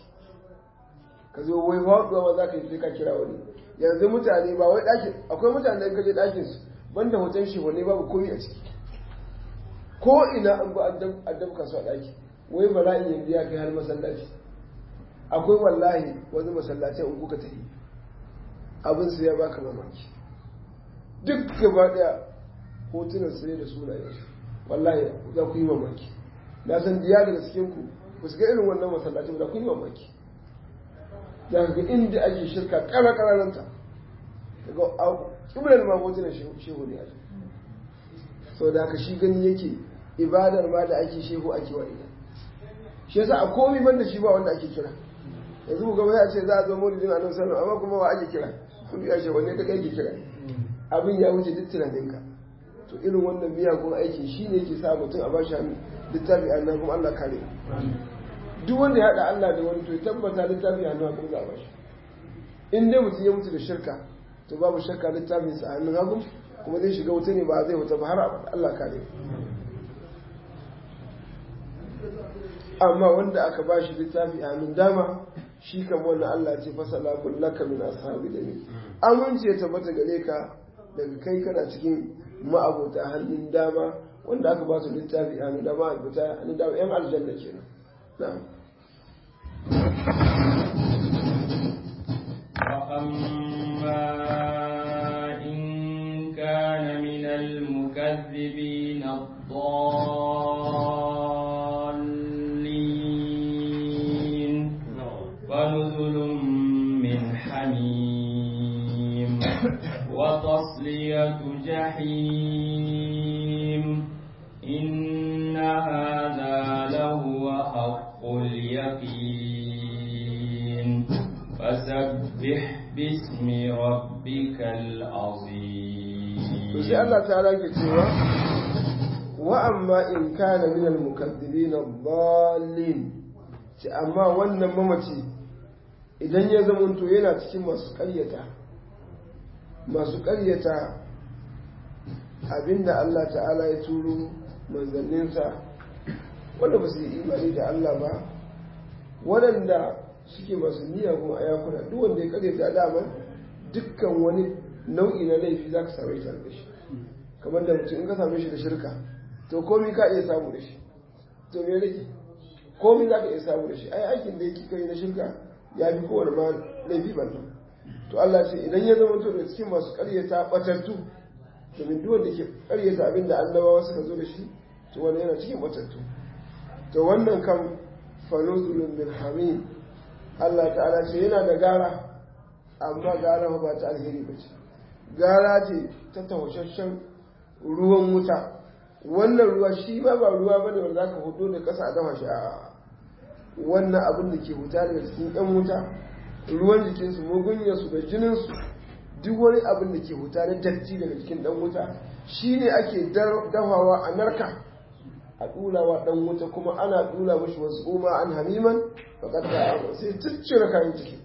ka zo wai faɗuwa ba za ka yi sai ka kira wani yanzu mutane ba wai ɗakin akwai mutane da kaje ɗakin su banda hoton shi wani babu komai a ciki ko ina an ba addab ka su a ɗaki wai bala'i yanzu ya kai har masallaci akwai wallahi wani masallaci in kuka tafi abin su ya baka mamaki duk gaba ɗaya hotunan su ne da sunayen su wallahi za ku yi mamaki na san diya daga cikin ku ba su ga irin wannan masallacin da kun yi mamaki za ka ga inda ake shirka ƙara ƙararanta daga ƙiblar ma hotunan shehu ne ake sau da haka shi gani yake ibadar ma da ake shehu ake wa ina shi yasa a komi banda shi ba wanda ake kira yanzu ku gaba ya ce za a zo maulidin annabi sallallahu amma kuma wa ake kira kun ya ce wanne ka ake kira abin ya wuce duk tunaninka to irin wannan miyagun aiki shi ne ke sa mutum a bashi hannu littafi annabi kuma Allah kare duk wanda ya haɗa Allah da wani to ya tabbata littafi hannu kuma za a bashi in dai mutum ya mutu da shirka to babu shakka littafin sa hannun hagu kuma zai shiga wuta ne ba zai wuta ba har abada Allah kare amma wanda aka bashi littafi a hannun dama shi kan wannan Allah ce fasala kullaka min ashabi da ni amince ya tabbata gare ka daga kai kana cikin ma'abota hannun dama wanda aka ba su littafi a hannun dama a hannun dama yan aljanna kenan na'am وأما إن كان من المكذبين الضالين فنزل من حميم وتصلية جحيم إن هذا لهو حق اليقين فسبح باسم ربك العظيم to sai Allah ta rage cewa wa amma in kana min al-mukaththibin ad-dallin ce amma wannan mamaci idan ya zamanto yana cikin masu ƙaryata masu ƙaryata abinda Allah ta'ala ya turo manzanninsa wanda ba su yi imani da Allah ba waɗanda suke masu miyagun ayakuna duk wanda ya ƙaryata dama dukkan wani nau'i na laifi za ka same shi da shi kamar da mutum in ka same shi da shirka to komi ka iya samu da shi to me rage komi za ka iya samu da shi ai aikin da yake kai na shirka ya fi kowane ma laifi bannan to Allah ce idan ya zama to da cikin masu ƙaryata batattu domin duk wanda ke ƙaryata abin da annabawa suka zo da shi to wannan yana cikin batattu to wannan kan fanuzulun min hamim Allah ta'ala ce yana da gara amma gara ba ta alheri ba ce gara ce ta taushashen ruwan wuta wannan ruwa shi ba ba ruwa ba ne wanda za ka hudu da ƙasa a dafa shi a wannan abin da ke huta daga cikin yan wuta ruwan jikinsu mugunyarsu da jininsu duk wani abin da ke huta na datti daga cikin dan wuta shi ne ake dafawa a narka a ɗulawa ɗan wuta kuma ana ɗula mashi wasu goma an hamiman faƙatta sai ciccire kayan ciki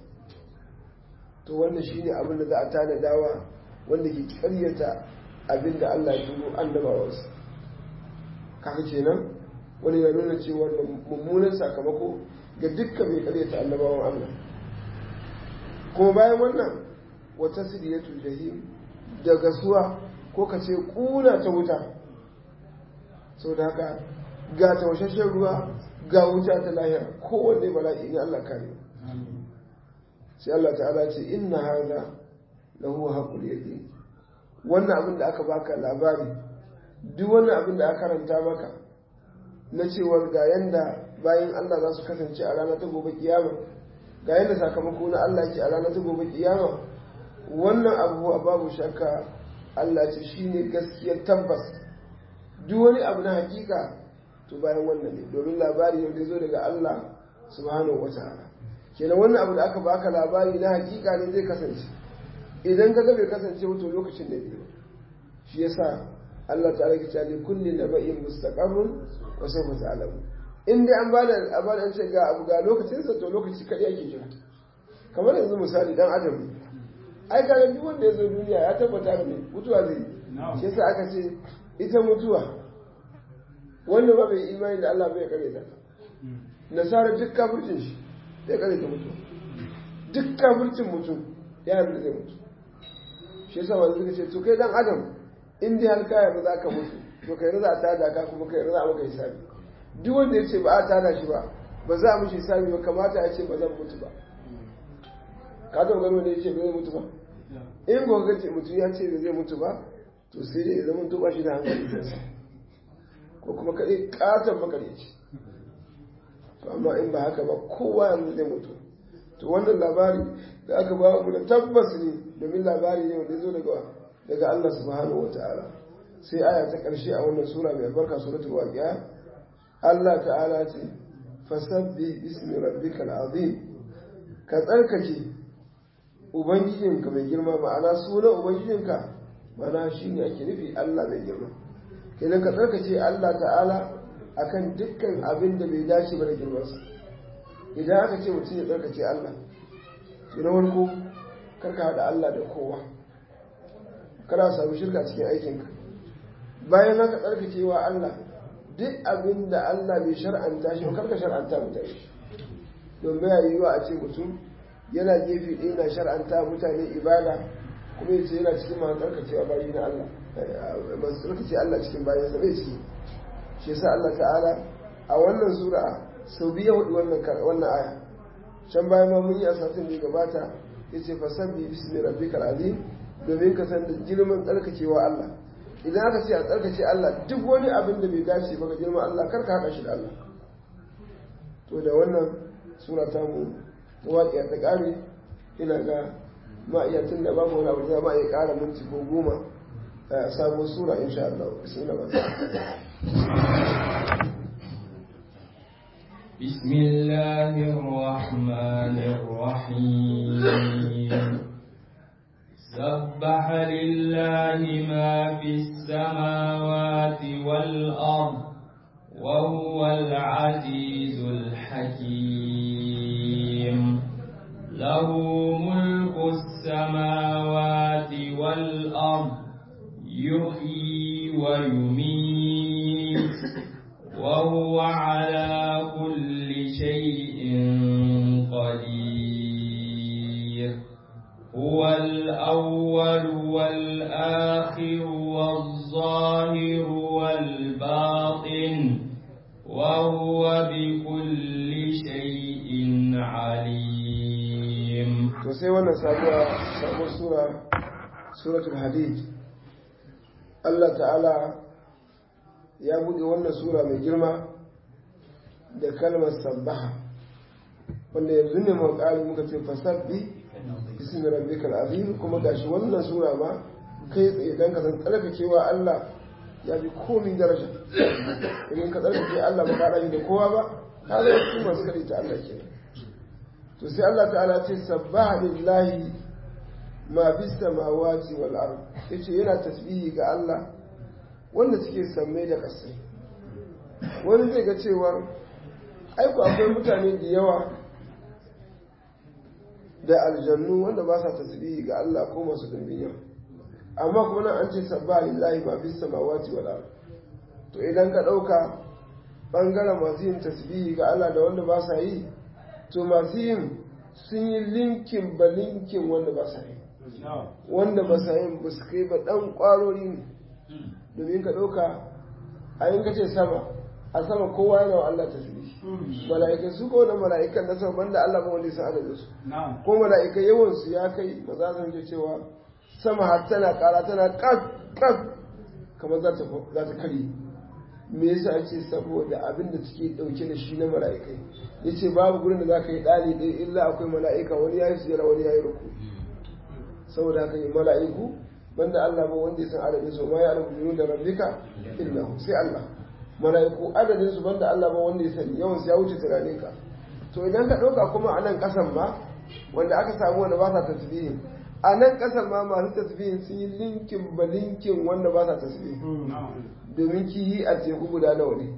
to wannan shi ne abin da za a tanadawa wanda ke karyata abin da Allah ya turo annabawansa kaga kenan wani ya nuna cewa da mummunan sakamako ga dukkan mai karyata annabawan Allah kuma bayan wannan wata siriyatu jahim da gasuwa ko ka ce kuna ta wuta sau da haka ga tawashashen ruwa ga wuta ta lahira kowanne bala'i ne Allah kare sai Allah ta'ala ce inna hadha lahu haqqul yaqin wannan abin da aka baka labari duk wannan abin da aka karanta maka na cewar ga yanda bayan Allah za su kasance a ranar ta gobe kiyama ga yanda sakamako na Allah ke a ranar ta gobe kiyama wannan abu babu shakka Allah ce shine gaskiyar tabbas duk wani abu na hakika to bayan wannan ne domin labari ne da zo daga Allah subhanahu wataala kenan wannan abu da aka baka labari na hakika ne zai kasance idan ka ga bai kasance wato lokacin da biyu shi yasa Allah ta'ala ke cewa kulli naba'in mustaqarrun wa sawfa ta'lamu in dai an bada abada an ce ga abu ga lokacin sa to lokaci kadai ake jira kamar yanzu misali dan adam ai kaga duk wanda ya zo duniya ya tabbata da mutuwa zai shi yasa aka ce ita mutuwa wanda ba bai imani da Allah bai kare ta nasara duk kafircin shi zai kare ta mutu duk kafircin mutum ya yarda zai mutu shi yasa wanda suka ce to kai dan adam in dai har kaya ba za ka mutu to kai raza a tada ka kuma kai raza a maka hisabi duk wanda ya ce ba a tada shi ba ba za a mishi hisabi ba kamata ya ce ba zan mutu ba ka taɓa gano da ya ce ba zai mutu ba in gobe ce mutum ya ce ba zai mutu ba to sai dai ya zama to ba shi da hankali kansa ko kuma kaɗai ƙaton makaryaci to amma in ba haka ba kowa yanzu zai mutu to wannan labari da aka ba mu da tabbas ne domin labari ne wanda ya zo daga daga Allah subhanahu wataala sai aya ta ƙarshe a wannan sura mai albarka suratul waqi'a Allah ta'ala ce fasabbi bismi rabbikal azim ka tsarkake ubangijinka mai girma ma'ana sunan ubangijinka ma'ana shine ake nufi Allah mai girma kenan ka tsarkake Allah ta'ala akan dukkan abin da bai dace ba da girmansa idan aka ce mutum ya tsarkake Allah to na farko karka haɗa Allah da kowa kada samu shirka cikin aikinka bayan haka tsarkakewa Allah duk abin da Allah bai shar'anta shi ba karka shar'anta mutane shi don baya yiwuwa a ce mutum yana gefe ɗaya na shar'anta mutane ibada kuma yace yana cikin masu tsarkacewa bayi na Allah masu tsarkace Allah cikin bayan sa bai ciki shi yasa Allah ta'ala a wannan sura sau biyu hudu wannan wannan aya can bayan ma mun yi a satin da gabata yace fasabbi bismi rabbikal azim domin ka san da girman tsarkakewa Allah idan aka ce a tsarkace Allah duk wani abin da bai dace ba ga girman Allah kar ka haɗa shi da Allah to da wannan sura ta mu ta waƙiya ta ƙare ina ga ma iya tun da babu wani abu da ma iya ƙara minti ko goma a sabon sura insha Allah bismillah بسم الله الرحمن الرحيم سبح لله ما في السماوات والأرض وهو العزيز الحكيم له ملك السماوات والأرض يحيي ويميت وهو على كل شيء قدير هو الأول والآخر والظاهر والباطن وهو بكل شيء عليم to sai wannan sabuwa sabon sura suratul hadid Allah ta'ala ya buɗe wannan sura mai girma da kalmar sabbaha wanda yanzu ne mu ƙari muka ce fasabbi bismi rabbikal azim kuma gashi wannan sura ma kai tsaye dan ka san tsarkakewa Allah ya fi komi daraja idan ka tsarkake Allah ba ka da kowa ba ka zama cikin masu kaɗai ta Allah kenan to sai Allah ta'ala ce sabbaha lillahi ma bis samawati wal ard yace yana tasbihi ga Allah wanda suke samme da kasai wani zai ga cewa aiko akwai mutane da yawa da aljannu wanda ba sa tasbihi ga Allah ko masu dimbin yawa amma kuma nan an ce sabbaha lillahi ma bis samawati wal ard to idan ka dauka bangaren masu yin tasbihi ga Allah da wanda ba sa yi to masu yin sun yi linkin ba linkin wanda ba sa yi wanda ba sa yin ba su kai ba dan kwarori ne domin ka ɗauka a yin kace sama a sama kowa yana wa Allah tasbih mala'ikai su ko na mala'ikan na sama banda Allah ba wanda ya san adadin su ko mala'ikai yawan su ya kai maza zan je cewa sama har tana ƙara tana kaf kaf kamar za ta za ta kare me yasa ce saboda abin da suke dauke da shi na mala'ikai yace babu gurin da zaka yi dali ɗaya illa akwai mala'ika wani yayi sujjada wani yayi ruku saboda haka yi mala'iku banda Allah ba wanda ya san adadin su ma ya alamu junun da rabbika illa hu sai Allah malaiku adadin su banda Allah ba wanda ya sani yawan su ya wuce tunanin ka to idan ka dauka kuma a nan kasan ma wanda aka samu wanda ba sa tasbihin a nan kasan ma masu tasbihin sun yi linkin ba linkin wanda ba sa tasbihin domin kihi a teku guda nawa ne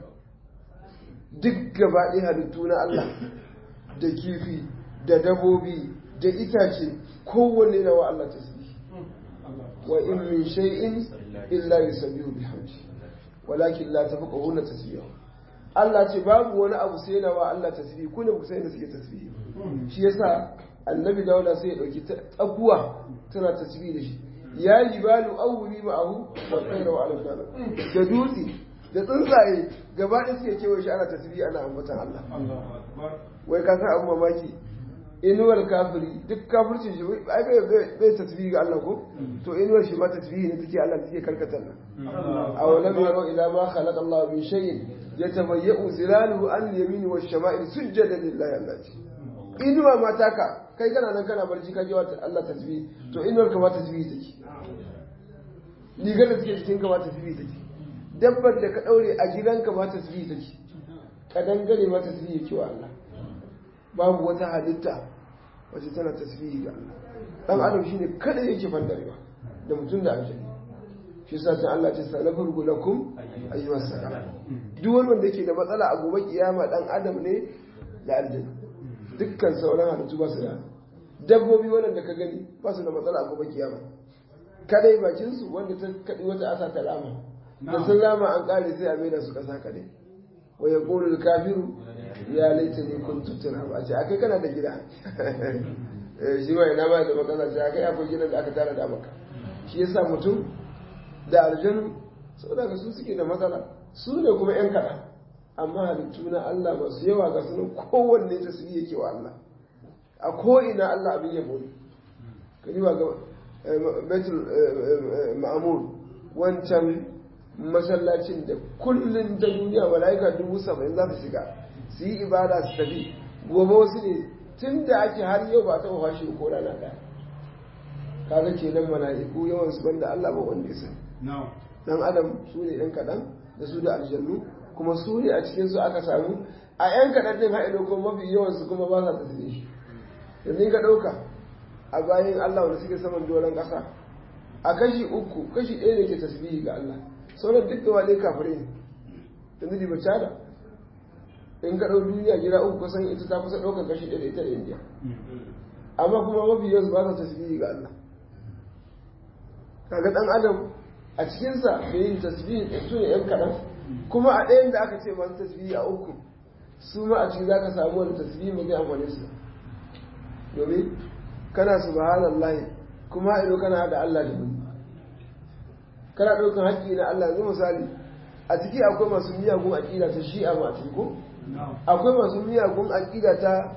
duk gaba ɗaya halittu na Allah da kifi da dabobi da itace kowanne na wa Allah tasbih wa in min shay'in illa yusabbihu bihamdi walakin la tafqahuna tasbihahu Allah ce babu wani abu sai yana wa Allah tasbih ku ne ku sai da suke tasbih shi yasa annabi Dawuda sai ya dauki tsakuwa tana tasbih da shi ya jibalu awli ma'ahu wa khayra wa ala da dutse da tsuntsaye gaba da suke kewaye shi ana tasbih ana ambatan Allah wai ka san abu mamaki inuwar kafiri duk kafircin shi ai bai bai tasbihi ga Allah ko to inuwar shi ma tasbihi ne take Allah take karkatar nan aw lam yaro ila ma khalaqa Allah min shay'in yatabayyu zilaluhu an yamini wash shama'il sujjada lillahi Allah ce inuwa ma taka kai kana nan kana barci ka ji wa Allah tasbihi to inuwar ka ma tasbihi take rigar da take cikin ka ma tasbihi take dabbar da ka daure a gidanka ma tasbihi take kadangare ma tasbihi yake wa Allah babu wata halitta wacce tana tasbihi ga Allah dan adam shine kada yake fandarewa da mutum da aljanna shi yasa sai Allah ya ce salafur lakum ayyuha salam duk wani wanda yake da matsala a gobe kiyama dan adam ne da aljanna dukkan sauran halittu ba su da dabbobi wanda ka gani ba su da matsala a gobe kiyama kadai bakin su wanda ta kadi wata asa ta rama da sun rama an kare sai a maida su kasa kadai wa yaqulu al-kafiru ya laita ne kun tuttura ba a ce akai kana da gida shi ma ina ma da makasa ce akai akwai gidan da aka tara da maka shi yasa mutum da aljanu saboda ka su suke da matsala su ne kuma yan kaɗan amma halittu na Allah masu yawa ga sunan kowanne ta su yake wa Allah a ko'ina Allah abin yabo ne ka yi wa ga betul ma'amur wancan masallacin da kullum ta duniya mala'ika dubu saba'in za su shiga su yi ibada su tafi gobe wasu ne tun da ake har yau ba taɓa fashe ko rana ɗaya kaga kenan mala'iku yawan su banda Allah ba wanda ya sani dan adam su ne ɗan kaɗan da su da aljannu kuma su ne a cikin su aka samu a ƴan kaɗan ɗin haɗe ko mafi yawan su kuma ba sa tasiri yanzu ka ɗauka a bayan Allah wanda suke saman doron ƙasa a kashi uku kashi ɗaya ne ke tasbihi ga Allah sauran duk gaba ɗaya kafirai ne yanzu diba cada in ka ɗau duniya gida uku kusan ita ta kusa ɗaukar kashi ɗaya da ita da indiya amma kuma mafi yawan ba sa tasbihi ga Allah kaga ɗan adam a cikinsa da yin tasbihi ɗin su ne ‘yan kaɗan kuma a ɗayan da aka ce masu tasbihi a uku su ma a ciki za ka samu wani tasbihi mai zai amfani su domin kana subhanallah kuma ido kana da Allah da wani kana ɗaukar haƙƙi na Allah yanzu misali a ciki akwai masu miyagun aƙida ta shi'a ma a ciki ko akwai masu miyagun aƙida ta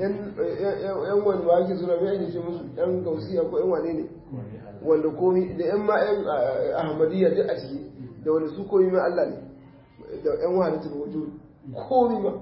yan wani ba ake suna mai ce musu yan gausiya ko yan wane ne wanda komi da yan ma yan ahmadiyya duk a ciki da wanda su komi ma Allah ne da yan wahalatul wujud komi ma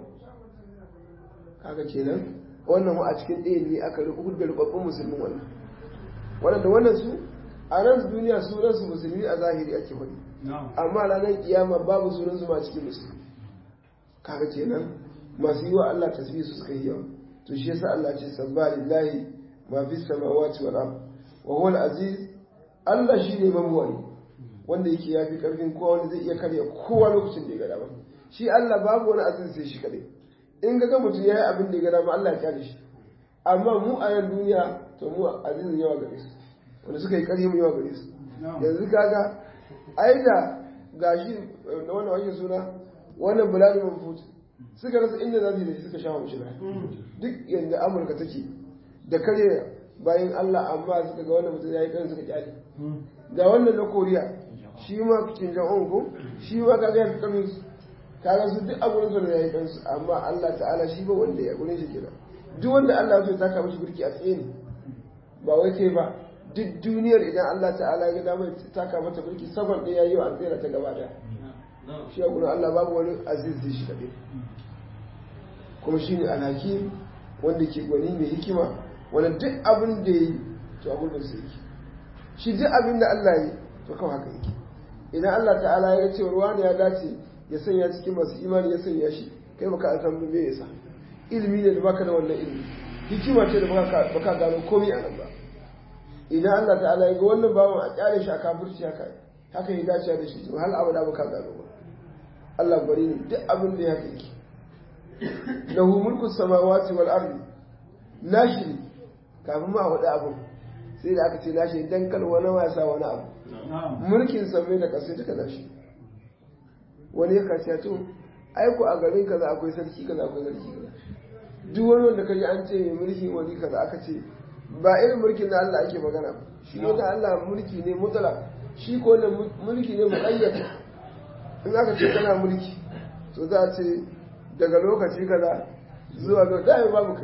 kaga kenan wannan a cikin ɗaya ne aka rubuta da rubabbun musulmin wannan wannan da wannan su a nan duniya sunan su musulmi a zahiri ake faɗi amma ranar kiyama babu sunan su ma cikin musulmi kaga kenan masu yi wa Allah tasbih su suka yi yawa to shi yasa Allah ce sabba lillahi ma fi samawati wal ard wa huwa al-aziz Allah shine mabuwai wanda yake yafi karfin kowa wanda zai iya karya kowa lokacin da ya gada ba shi Allah babu wani aziz sai shi kadai in ga mutum yayi abin da ya gada ba Allah ya kyale shi amma mu a yan duniya to mu azizin yawa gare su wanda suka yi karhi mu yawa gare su yanzu kaga ai da gashi da wannan wake suna wannan bulani mafuti suka rasa inda za su yi da shi suka sha mashi duk yadda amurka take da kare bayan allah amma suka ga wannan mutum ya yi kan suka kyale ga wannan na koriya shi ma kin jan ko shi ma kaga ya fi kamin su kaga su duk abun su da ya yi kansu amma allah ta'ala shi ba wanda ya gurin shi kenan duk wanda allah ya so ya taka mashi birki a tsaye ne ba wai kai ba duk duniyar idan allah ta'ala ya ga damar taka mata birki saban ɗaya ya yi wa an tsere ta gaba daya shi a gurin Allah babu wani aziz da shi kaɗai kuma shi ne alhakim wanda ke gwani mai hikima wanda duk abin da ya yi to a gurbin sa yake shi duk abin da Allah yi to kawai haka yake idan Allah ta'ala ya ce ruwa ne ya dace ya sanya cikin masu imani ya sanya shi kai baka an san me yasa ilimi ne da baka da wannan ilimi hikima ce da baka baka gano komai a nan ba idan Allah ta'ala ya ga wannan bawan a kyale shi a kafirci haka haka ya dace da shi to hal abada baka gano ba Allah bari ne duk abin da ya haka yake lahu mulku samawati wal ardi nashi ne kafin ma hudu abu sai da aka ce nashi dan kal wani wasa wani abu mulkin samai da kasai duka nashi wani ya kace to ai ko a garin kaza akwai sarki kaza akwai sarki kaza duk wani wanda kaji an ce mulki wani kaza aka ce ba irin mulkin da Allah ake magana ba shi ne da Allah mulki ne mutlaq shi ko ne mulki ne muqayyad in aka ce kana mulki to za a ce daga lokaci kaza zuwa ga dai babu kai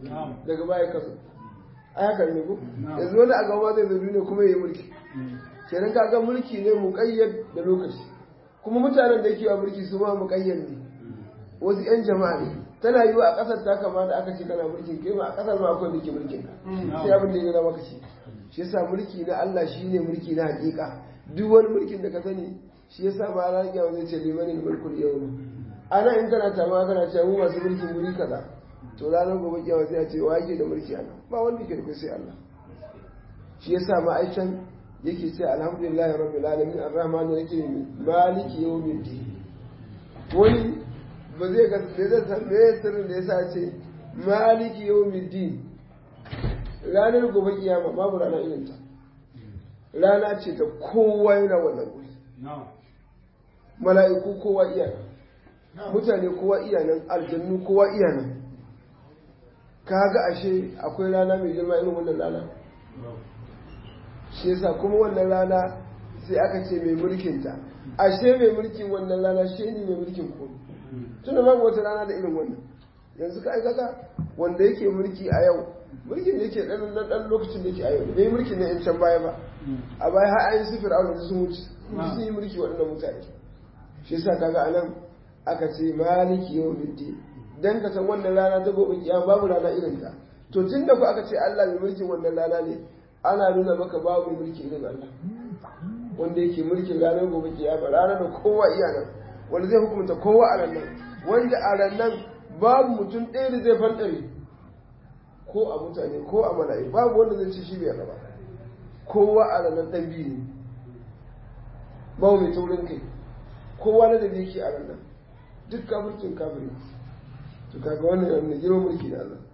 daga baya kaso ai haka ne ko yanzu wani a gaba zai zo duniya kuma yayi mulki kenan kaga mulki ne muqayyad da lokaci kuma mutanen da yake wa mulki su ma muqayyad ne wasu yan jama'a ne tana yiwa a kasar ta kama da aka ce kana mulkin kai ma a kasar ma akwai mulki mulkin ka sai abin da ya gana maka ce shi yasa mulki na Allah shine mulki na hakika duk wani mulkin da ka sani shi yasa ma ran ya zai ce limanin mulkul yawm ana in kana tama kana cewa mu masu mulkin guri kaza to ranar gobe kiyama sai a ce wa yake da mulki ana ba wanda ke da sai Allah shi yasa ma aichan yake ce alhamdulillahi rabbil alamin arrahman yake maliki yawmiddin wani ba zai ga me zai san me sirrin da yasa ce maliki yawmiddin ranar gobe kiyama babu rana irin ta rana ce ta kowa yana wannan guri mala'iku kowa iya mutane kowa iya nan aljannu kowa iya nan kaga ashe akwai rana mai girma irin wannan rana shi yasa kuma wannan rana sai aka ce mai mulkin ta ashe mai mulkin wannan rana shi ne mai mulkin komai tunda babu wata rana da irin wannan yanzu ka aikata wanda yake mulki a yau mulkin da yake dan dan lokacin da yake a yau bai mulkin na can baya ba a baya har ayin sifir aure sun wuce sun yi mulki waɗannan mutane shi yasa kaga anan aka ce maliki yawmiddin dan ka san wannan rana ta gobe kiyama babu rana irin ta to tunda ku aka ce Allah mai mulkin wannan rana ne ana nuna maka babu mulki irin Allah wanda yake mulkin ranar gobe kiyama ranar da kowa iya nan wanda zai hukunta kowa a nan wanda a nan babu mutum ɗaya da zai fantare ko a mutane ko a mala'i babu wanda zai ci shi bai raba kowa a ranar ɗan biyu ne babu mai taurin kai kowa na da yake a ranar duk kafircin kafiri to kaga wannan yana girman mulki da Allah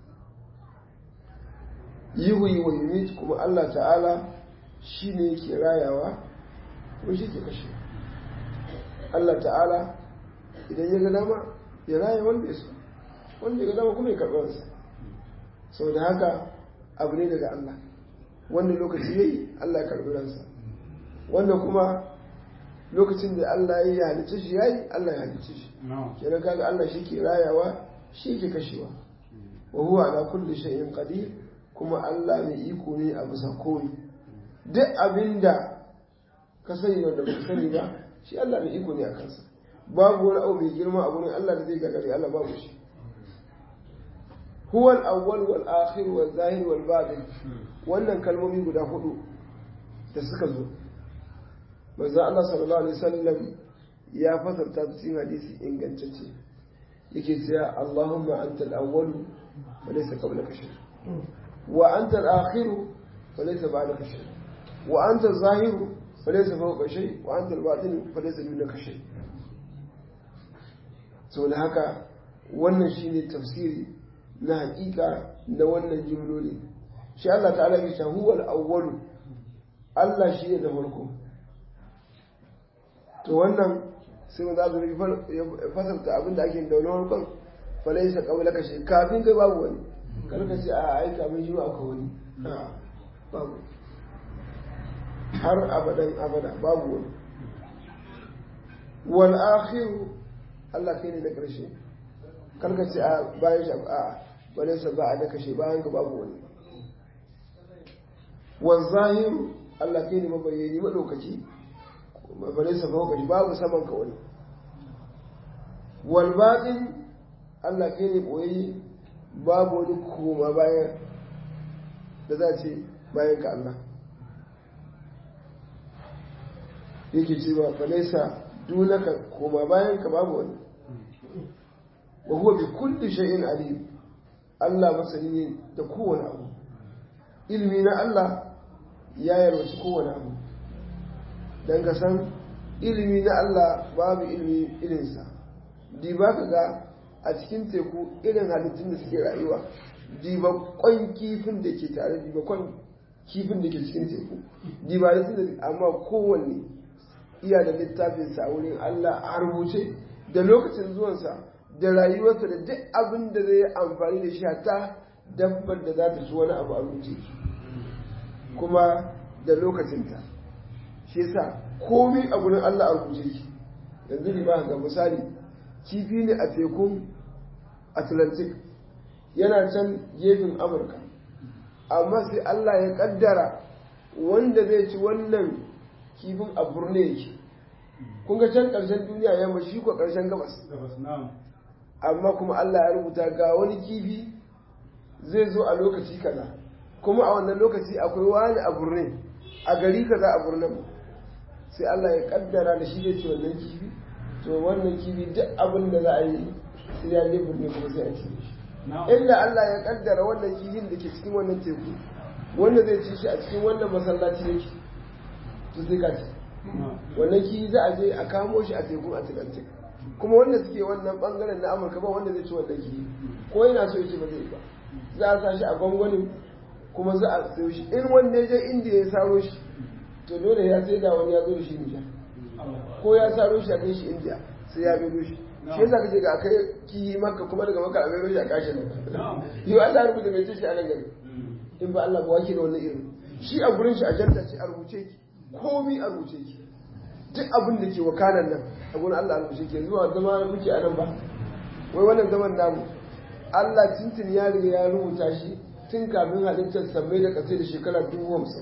yihu wa yumit kuma Allah ta'ala shi ne yake rayawa ko shi ke kashe Allah ta'ala idan ya ga dama ya raya wanda ya so wanda ya ga dama kuma ya karɓi wansa sau da haka abu ne daga Allah wanda lokaci ya yi Allah ya karɓi ransa wanda kuma lokacin da Allah ya halicce shi ya yi Allah ya halicce shi kenan kaga Allah shi ke rayawa shi ke kashewa wa huwa ala kulli shay'in qadir kuma Allah mai iko ne a bisa komai duk abinda ka sani wanda ba sani ba shi Allah mai iko ne a kansa babu wani abu mai girma a gurin Allah da zai gagare Allah babu shi huwa al-awwal wal akhir wal zahir wal batin wannan kalmomi guda hudu da suka zo manzo Allah sallallahu alaihi wasallam ya fasarta su cikin hadisi ingantacce yake cewa Allahumma anta al-awwal wa laysa qablaka shay wa anta al-akhir wa laysa ba'daka shay wa anta az-zahir wa laysa fawqa shay wa anta al-batin wa laysa dunaka shay saboda haka wannan shine tafsiri na hakika na wannan jimloli shi Allah ta'ala ya ce huwal awwalu Allah shi ne da farko to wannan sai mu za su fasarta abin da ake da wani farkon falaisa kawai kashe kafin kai babu wani karka ce a aika min shi akwai wani babu har abadan abada babu wani wal akhiru Allah kai ne na ƙarshe karka ce a bayan shi a wani sa ba a da kashe bayan ka babu wani wal zahiru Allah kai ne mabayyani madaukaki bare sa ba kashi babu saman ka wani wal batin Allah kai ne boye babu wani koma bayan da za ce bayan ka Allah yake cewa falaisa dunaka koma bayan ka babu wani wa huwa bi kulli shay'in alim Allah masani ne da kowane abu ilmi na Allah ya yarwaci kowane abu dan ka san ilmi na Allah babu ilmi irinsa diba ka ga a cikin teku irin halittun da suke rayuwa diba kwan kifin da ke tare diba kwan kifin da ke cikin teku diba da da amma kowanne iya da littafinsa a wurin Allah a rubuce da lokacin zuwansa da rayuwarsa da duk abin da zai amfani da shi hatta dabbar da za ta ci wani abu a rubuce kuma da lokacinta shi yasa komai a gurin Allah a rubuce shi yanzu ne ba ga misali kifi ne a tekun atlantic yana can gefen amurka amma sai allah ya kaddara wanda zai ci wannan kifin a burne yake kun ga can ƙarshen duniya yamma shi ko ƙarshen gabas amma kuma allah ya rubuta ga wani kifi zai zo a lokaci kaza kuma a wannan lokaci akwai wani a burne a gari kaza a burnen sai allah ya kaddara da shi zai ci wannan kifi to wannan kifi duk abin da za a yi sai ya je burne kuma sai a ci shi inda Allah ya kaddara wannan kifin da ke cikin wannan teku wanda zai ci shi a cikin wannan masallaci yake to sai ka ci wannan kifi za a je a kamo shi a tekun atlantic kuma wanda suke wannan bangaren na amurka ba wanda zai ci wannan kifi ko yana so yake ba zai ba za a sa shi a gwangwanin kuma za a sayo shi in wanda ya je indiya ya saro shi to dole ya sai da wani ya zo da shi nijar ko ya saro shi a kai shi indiya sai ya bido shi shi yasa kace ga kai ki maka kuma daga maka a mai shi a kashe ne yau Allah ya rubuta mai ce shi a nan gari in ba Allah ba wake da wannan irin shi a gurin shi a janta ce a rubuce ki komi a rubuce ki duk abin da ke wakanan nan a gurin Allah a rubuce ki zuwa zama muke a nan ba wai wannan zaman namu Allah tintin ya riga ya rubuta shi tun kafin halittar sammai da kasai da shekara dubu hamsin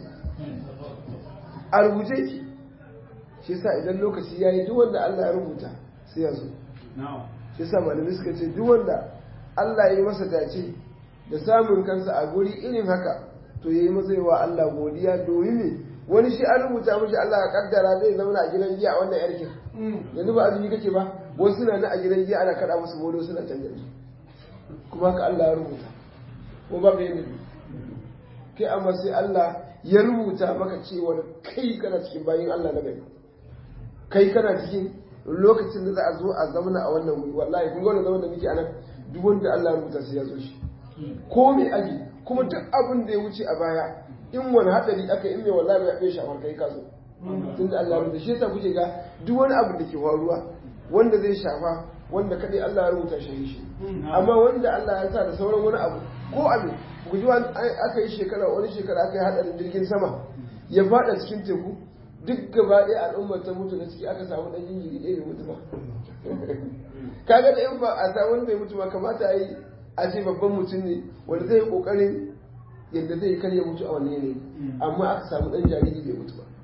a rubuce ki shi yasa idan lokaci ya yi duk wanda Allah ya rubuta sai ya zo shi sa malamai suka ce duk wanda Allah ya yi masa dace da samun kansa a guri irin haka to ya yi masa wa Allah godiya domin ne wani shi an rubuta mashi Allah ya kaddara zai zama a gidan giya a wannan yarkin yanzu ba azumi kake ba wasu na na a gidan giya ana kada musu bolo suna canja su kuma haka Allah ya rubuta ko ba bai nabi kai amma sai Allah ya rubuta maka cewa kai kana cikin bayin Allah na gari kai kana cikin lokacin da za a zo a zamana a wannan wuri wallahi kun gwada zaman da muke anan duk wanda Allah ya rubuta sai ya zo shi ko me aji kuma duk abin da ya wuce a baya in wani hadari aka in mai wallahi bai bai shafar kai ka zo tun da Allah ya rubuta shi yasa kuke ga duk wani abu da ke faruwa wanda zai shafa wanda kadai Allah ya rubuta shi shi amma wanda Allah ya sa da sauran wani abu ko abin ku ji aka yi shekara wani shekara aka yi hadarin jirgin sama ya fada cikin teku duk gaba ɗaya al'ummar ta mutu da ciki aka samu ɗan jinjiri ɗaya bai mutu ba kaga da in ba a samu wani bai mutu ba kamata a yi a ce babban mutum ne wanda zai yi ƙoƙarin yadda zai karya mutu a wani yanayi amma aka samu ɗan jariri bai mutu ba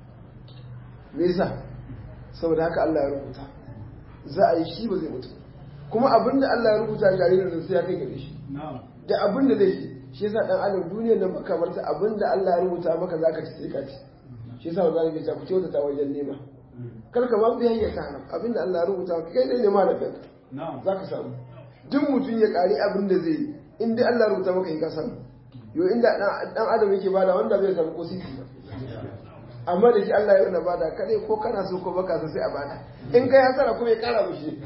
me yasa saboda haka Allah ya rubuta za a yi shi ba zai mutu kuma abin da Allah ya rubuta jaririn da sai ya kai gare shi da abin da zai shi shi yasa dan adam duniyar nan baka marta abin da Allah ya rubuta maka zaka ci sai ka ci shi yasa wanda zai ku kyauta ta wajen nema kar ka ba bi hanyar ta haram abin da Allah ya rubuta maka kai ne nema da kanka zaka samu duk mutum ya kari abin da zai yi in dai Allah ya rubuta maka ka samu yo inda dan adam yake bada wanda bai samu ko sisi ba amma da shi Allah ya yana bada kare ko kana so ko baka so sai a bada in kai hasara kuma ya kara mushi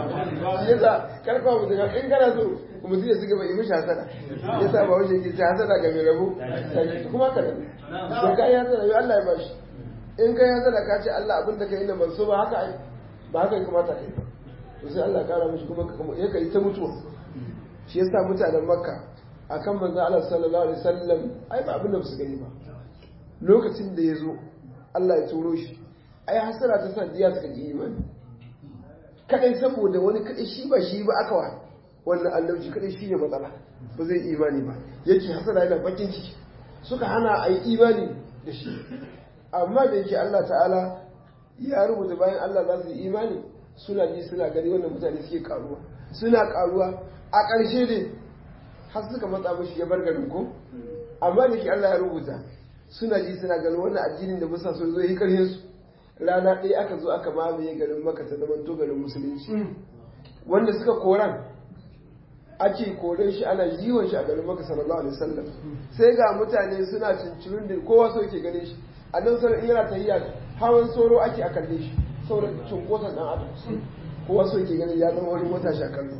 yasa karfa mu daga in kana so mutum ya suka bai mishi hasara yasa ba wajen yake hasara ga mai rabu kuma ka da to kai hasara yau Allah ya bashi in kai hasara ka ce Allah abin da kai nan ban so ba haka ai ba haka ya kamata kai ba to sai Allah ya kara mishi kuma ya kai ta mutuwa shi yasa mutanen Makka akan manzo Allah sallallahu alaihi wasallam ai ba abin da su gani ba lokacin da ya zo Allah ya turo shi ai hasara ta sa diya suka ji imani kadai saboda wani kadai shi ba shi ba aka wa wannan annabci kadai shi ne matsala ba zai imani ba yake hasara yana bakin ciki suka hana a yi imani da shi amma da yake Allah ta'ala ya rubuta bayan Allah za su yi imani suna ji suna gani wannan mutane suke karuwa suna karuwa a ƙarshe ne har suka matsa mashi ya bar garin ko amma da ke Allah ya rubuta suna ji suna ganin wannan addinin da musa so zo yi karhin su rana ɗaya aka zo aka mamaye garin maka ta zama to garin musulunci wanda suka koran ake koren shi ana jiwon shi a garin maka sallallahu alaihi wasallam sai ga mutane suna cincirin da kowa so ke ganin shi a nan sanar in yana tahiya hawan soro ake a kalle shi saboda cunkoson dan adam kowa so ke ganin ya zama wani mota shi a kallo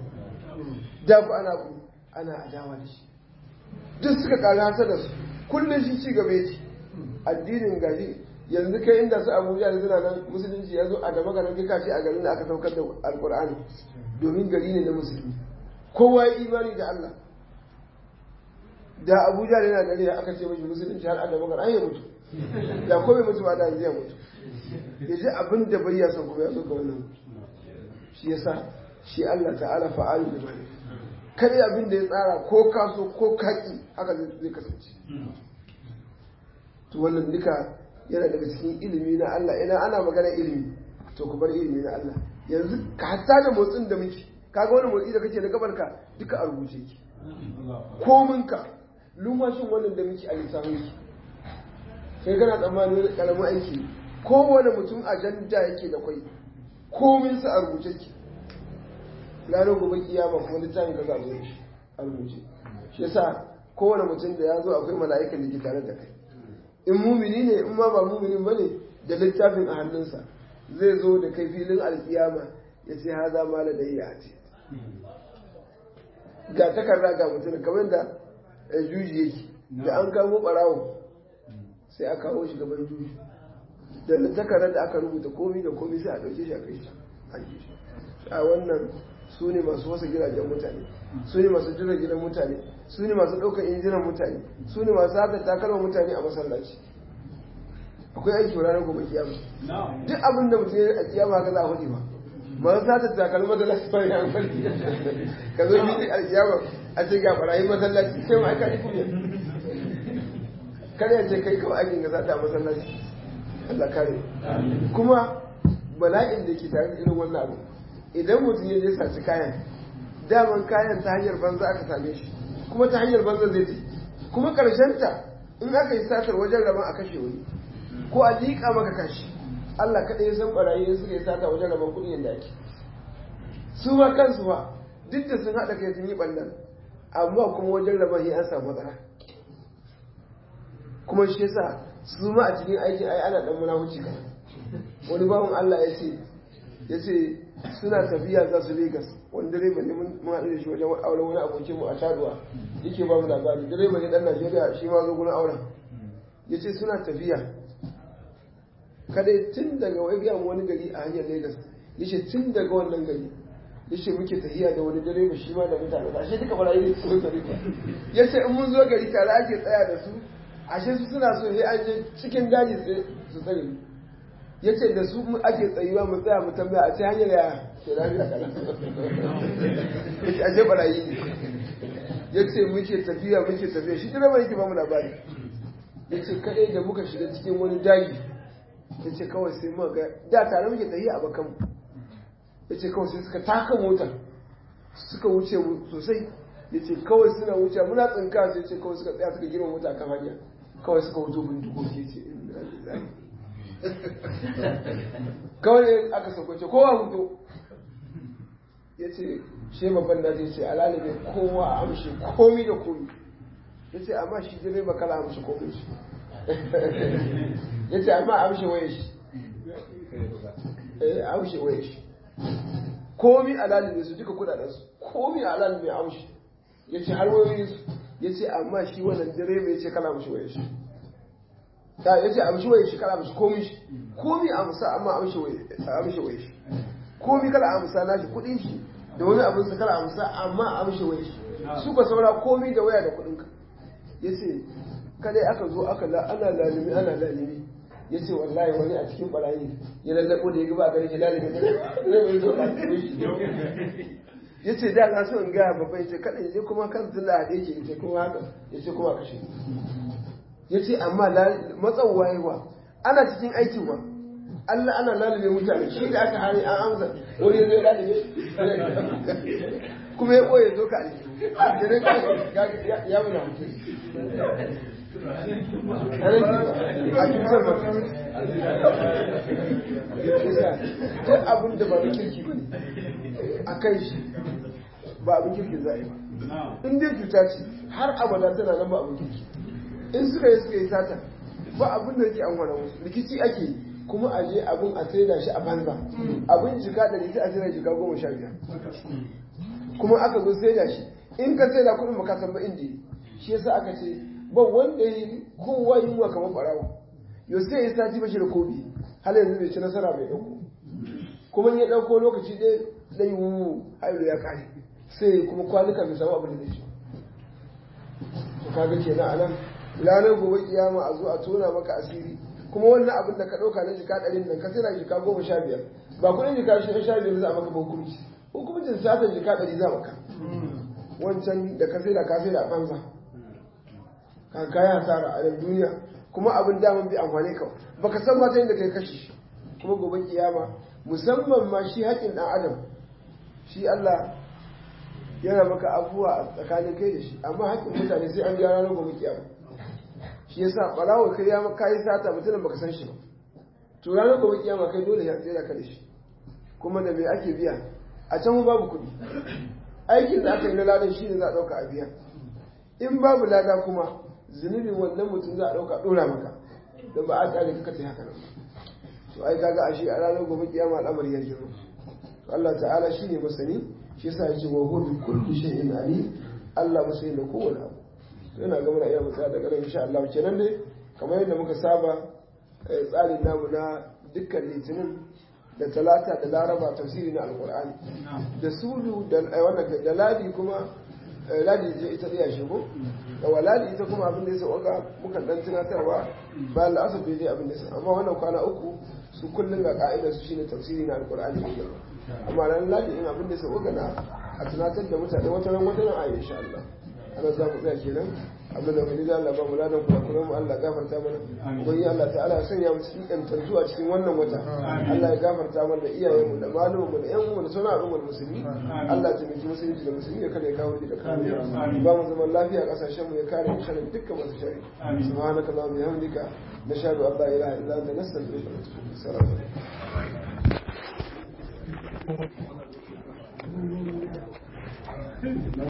da ku ana ana adawa da shi duk suka kara hasa da su kullum shi ci gaba yake addinin gari yanzu kai inda su abuja da suna nan musulunci ya zo a gaba garin kai kashi a garin da aka saukar da alkur'ani domin gari ne na musulmi kowa ya imani da allah da abuja da yana gari da aka ce mashi musulunci har a gaba garin an yi mutu da ko bai mutu ba da yanzu ya mutu ya ji abin da bai ya san kuma ya zo ga wannan shi yasa shi allah ta'ala fa'alu da bane kare abin da ya tsara ko kaso ko kaki haka zai kasance to wannan duka yana daga cikin ilimi na Allah ina ana magana ilimi to ku bar ilimi na Allah yanzu ka hatta da motsin da muke kaga wani motsi da kake na gabarka duka a rubuce ki kominka lumashin wannan da muke a lissafin ki sai kana tsammanin wani karamin aiki kowane mutum ajanda yake da kwai komin sa a rubuce ki ranar gobe kiyama kuma littafin ka za a zo da shi a rubuce shi yasa kowane mutum da ya zo akwai mala'ikan da ke tare da kai in mumini ne in ma ba muminin ba ne da littafin a hannunsa zai zo da kai filin alkiyama ya ce ha za ma da iya a ce ga takarda ga mutum kamar da juji yake da an kamo barawo sai a kawo shi gaban juji da takardar da aka rubuta komi da komi sai a ɗauke shi a kai shi a wannan su ne masu wasa gidajen mutane su ne masu jira gidan mutane su ne masu ɗaukar injinan mutane su ne masu haka takalma mutane a masallaci akwai aiki wa ranar gobe kiyama duk abin da mutum ya a kiyama haka za a hudu ba masu sata takalma masallaci ba ya hankali ka zo bi a kiyama a ce ga barayin masallaci sai ma aka yi kunya kar ya ce kai kawai aikin ga sata a masallaci Allah kare kuma bala'in da ke tare da irin wannan abu idan mutum ya je saci kayan daman kayan ta hanyar banza aka same shi kuma ta hanyar banza zai ce kuma ta in aka yi satar wajen rabon a kashe wani ko a liƙa maka kashi Allah kaɗai ya san ɓarayi in suka yi sata wajen rabon kuɗi yadda ake su ma kansu ba duk da sun haɗa kai sun yi ɓannan amma kuma wajen rabon ya an samu matsala kuma shi yasa su ma a cikin aikin ai ana ɗan munafuci kan wani bawan Allah ya ce ya ce suna tafiya za su Legas wani direba ne mun haɗu da shi wajen auren wani abokin mu a Taduwa yake ba mu labari direba ne dan Najeriya shi ma zo gurin auren ya ce suna tafiya kada tun daga wai gaya wani gari a hanyar Legas ya ce tun daga wannan gari ya ce muke tafiya da wani direba shi ma da mutane ashe duka barayi ne su gari ya ce in mun zo gari tare ake tsaya da su ashe su suna so sai an je cikin daji su tsare mu ya ce da su ake tsayuwa mu tsaya mu tambaya a ce hanyar ya ce lafiya kana ya ce ashe barayi ne ya ce muke tafiya muke tafiya shi direba yake ba mu labari ya ce kaɗai da muka shiga cikin wani daji ya ce kawai sai muka ga da tare muke tafiya a bakan ya ce kawai sai suka taka mota suka wuce mu sosai ya ce kawai suna wuce muna tsinka sai ce kawai suka tsaya suka girma mota kan hanya kawai suka wuto bindigogi ce inna lillahi kawai aka saukace kowa hudu ya ce shi babban da zai ce alalibe kowa a amshi komi da komi ya ce amma shi jirai ba kala amshi komi shi ya ce amma amshi waye shi eh amshi waye shi komi alalibe su duka kudadensu komi alalibe amshi ya ce har wayoyin su ya ce amma shi wannan direba ya ce kala amshi waye shi ta ya ce amshi waye shi kala amshi komi shi komi amsa amma amshi waye shi komi kala amsa nashi kudin shi da wani abin sa kala amsa amma amshi waye shi su ka saura komi da waya da kudin ka ya ce kadai aka zo aka la ana lalimi ana lalimi ya ce wallahi wani a cikin barayi ya lallabo da ya gaba a gari ya lalimi da mai zo a ya ce da na so in gaya babba ya ce kaɗan je kuma kan tun da haɗe ke ita kuma haka ya ce kuma kashe ya ce amma matsawa yawa ana cikin aikin wa Allah ana lalube mutane shi da aka hari an amsa wani ya zo ya lalube kuma ya ɓoye zo ka ne ya muna mutum a cutar ba duk abin da ba na kirki ba ne a kan shi ba abin kirki za a yi ba in dai cuta ce har abada tana nan ba abin kirki in suka yi suka yi sata ba abin da yake an wani musu rikici ake yi kuma a je abin a saida shi a banza abin jika da sai a saida jika goma sha biyar kuma aka zo saida shi in ka saida kuɗin ba ka san ba inda shi yasa aka ce ba wanda yi kowa yunwa kamar ɓarawo yau sai ya sati bashi da kobi har yanzu bai ci nasara bai ɗauko kuma ya ɗauko lokaci ɗaya ɗai wu hailu ya ƙare sai kuma kwanuka bai samu abin da zai ci to kaga kenan a nan ranar gobe kiyama a zo a tona maka asiri kuma wannan abin da ka ɗauka na jika ɗarin nan ka sai na jika goma sha biyar ba kuɗin jika sha biyar za a maka ba hukunci hukuncin sata jika ɗari za maka wancan da ka sai da ka sai da banza ka kaya hasara a nan duniya kuma abin daman bi amfani ka baka san ma ta inda kai kashi kuma gobe kiyama musamman ma shi haƙin ɗan adam shi Allah yana maka abubuwa a tsakanin kai da shi amma haƙin mutane sai an gyara na gobe kiyama shi yasa ɓarawo kai ya maka yi sata mutumin baka san shi ba to ranar gobe kiyama kai dole ya tsira ka da shi kuma da me ake biya a can babu kuɗi aikin da aka yi na ladan shi ne za a ɗauka a biya in babu lada kuma zunubin wannan mutum za a ɗauka ɗora maka don ba a tsare ka ta haka nan to ai kaga ashe a ranar gobe kiyama al'amari ya jiro to Allah ta'ala shine masani shi yasa ya ce wa huwa bi kulli shay'in ali Allah masani da kowane abu to yana ga muna iya mutsa daga nan insha Allah kenan dai kamar yadda muka saba tsarin namu na dukkan litinin da talata da laraba tafsiri na alkur'ani da sulu da wannan da ladi kuma ladi ce ita iya shigo da waladi ita kuma abin da ya sauka muka dan tunatarwa ba la'asar bai abin da ya amma wannan kwana uku su kullum ga ka'idar su shine tafsiri na alkur'ani mai girma amma ran ladi in abin da ya sauka na a tunatar da mutane wata ran wata ran a insha Allah ana za mu tsaya kenan abin da wani Allah ba mu ladan kula kula mu Allah gafarta mana ubangi Allah ta'ala ya sanya mu cikin kantantu a cikin wannan wata Allah ya gafarta mana da iyayen mu da malumin mu da yan umu da sauran al'ummar musulmi Allah ta miki musulunci da musulmi ya kada ya kawo da kariya ba mu zaman lafiya kasashen mu ya kare mu sharri dukkan masu sharri subhanaka allahumma bihamdika nashhadu an la ilaha illa anta nastaghfiruka wa natubu ilaik assalamu alaikum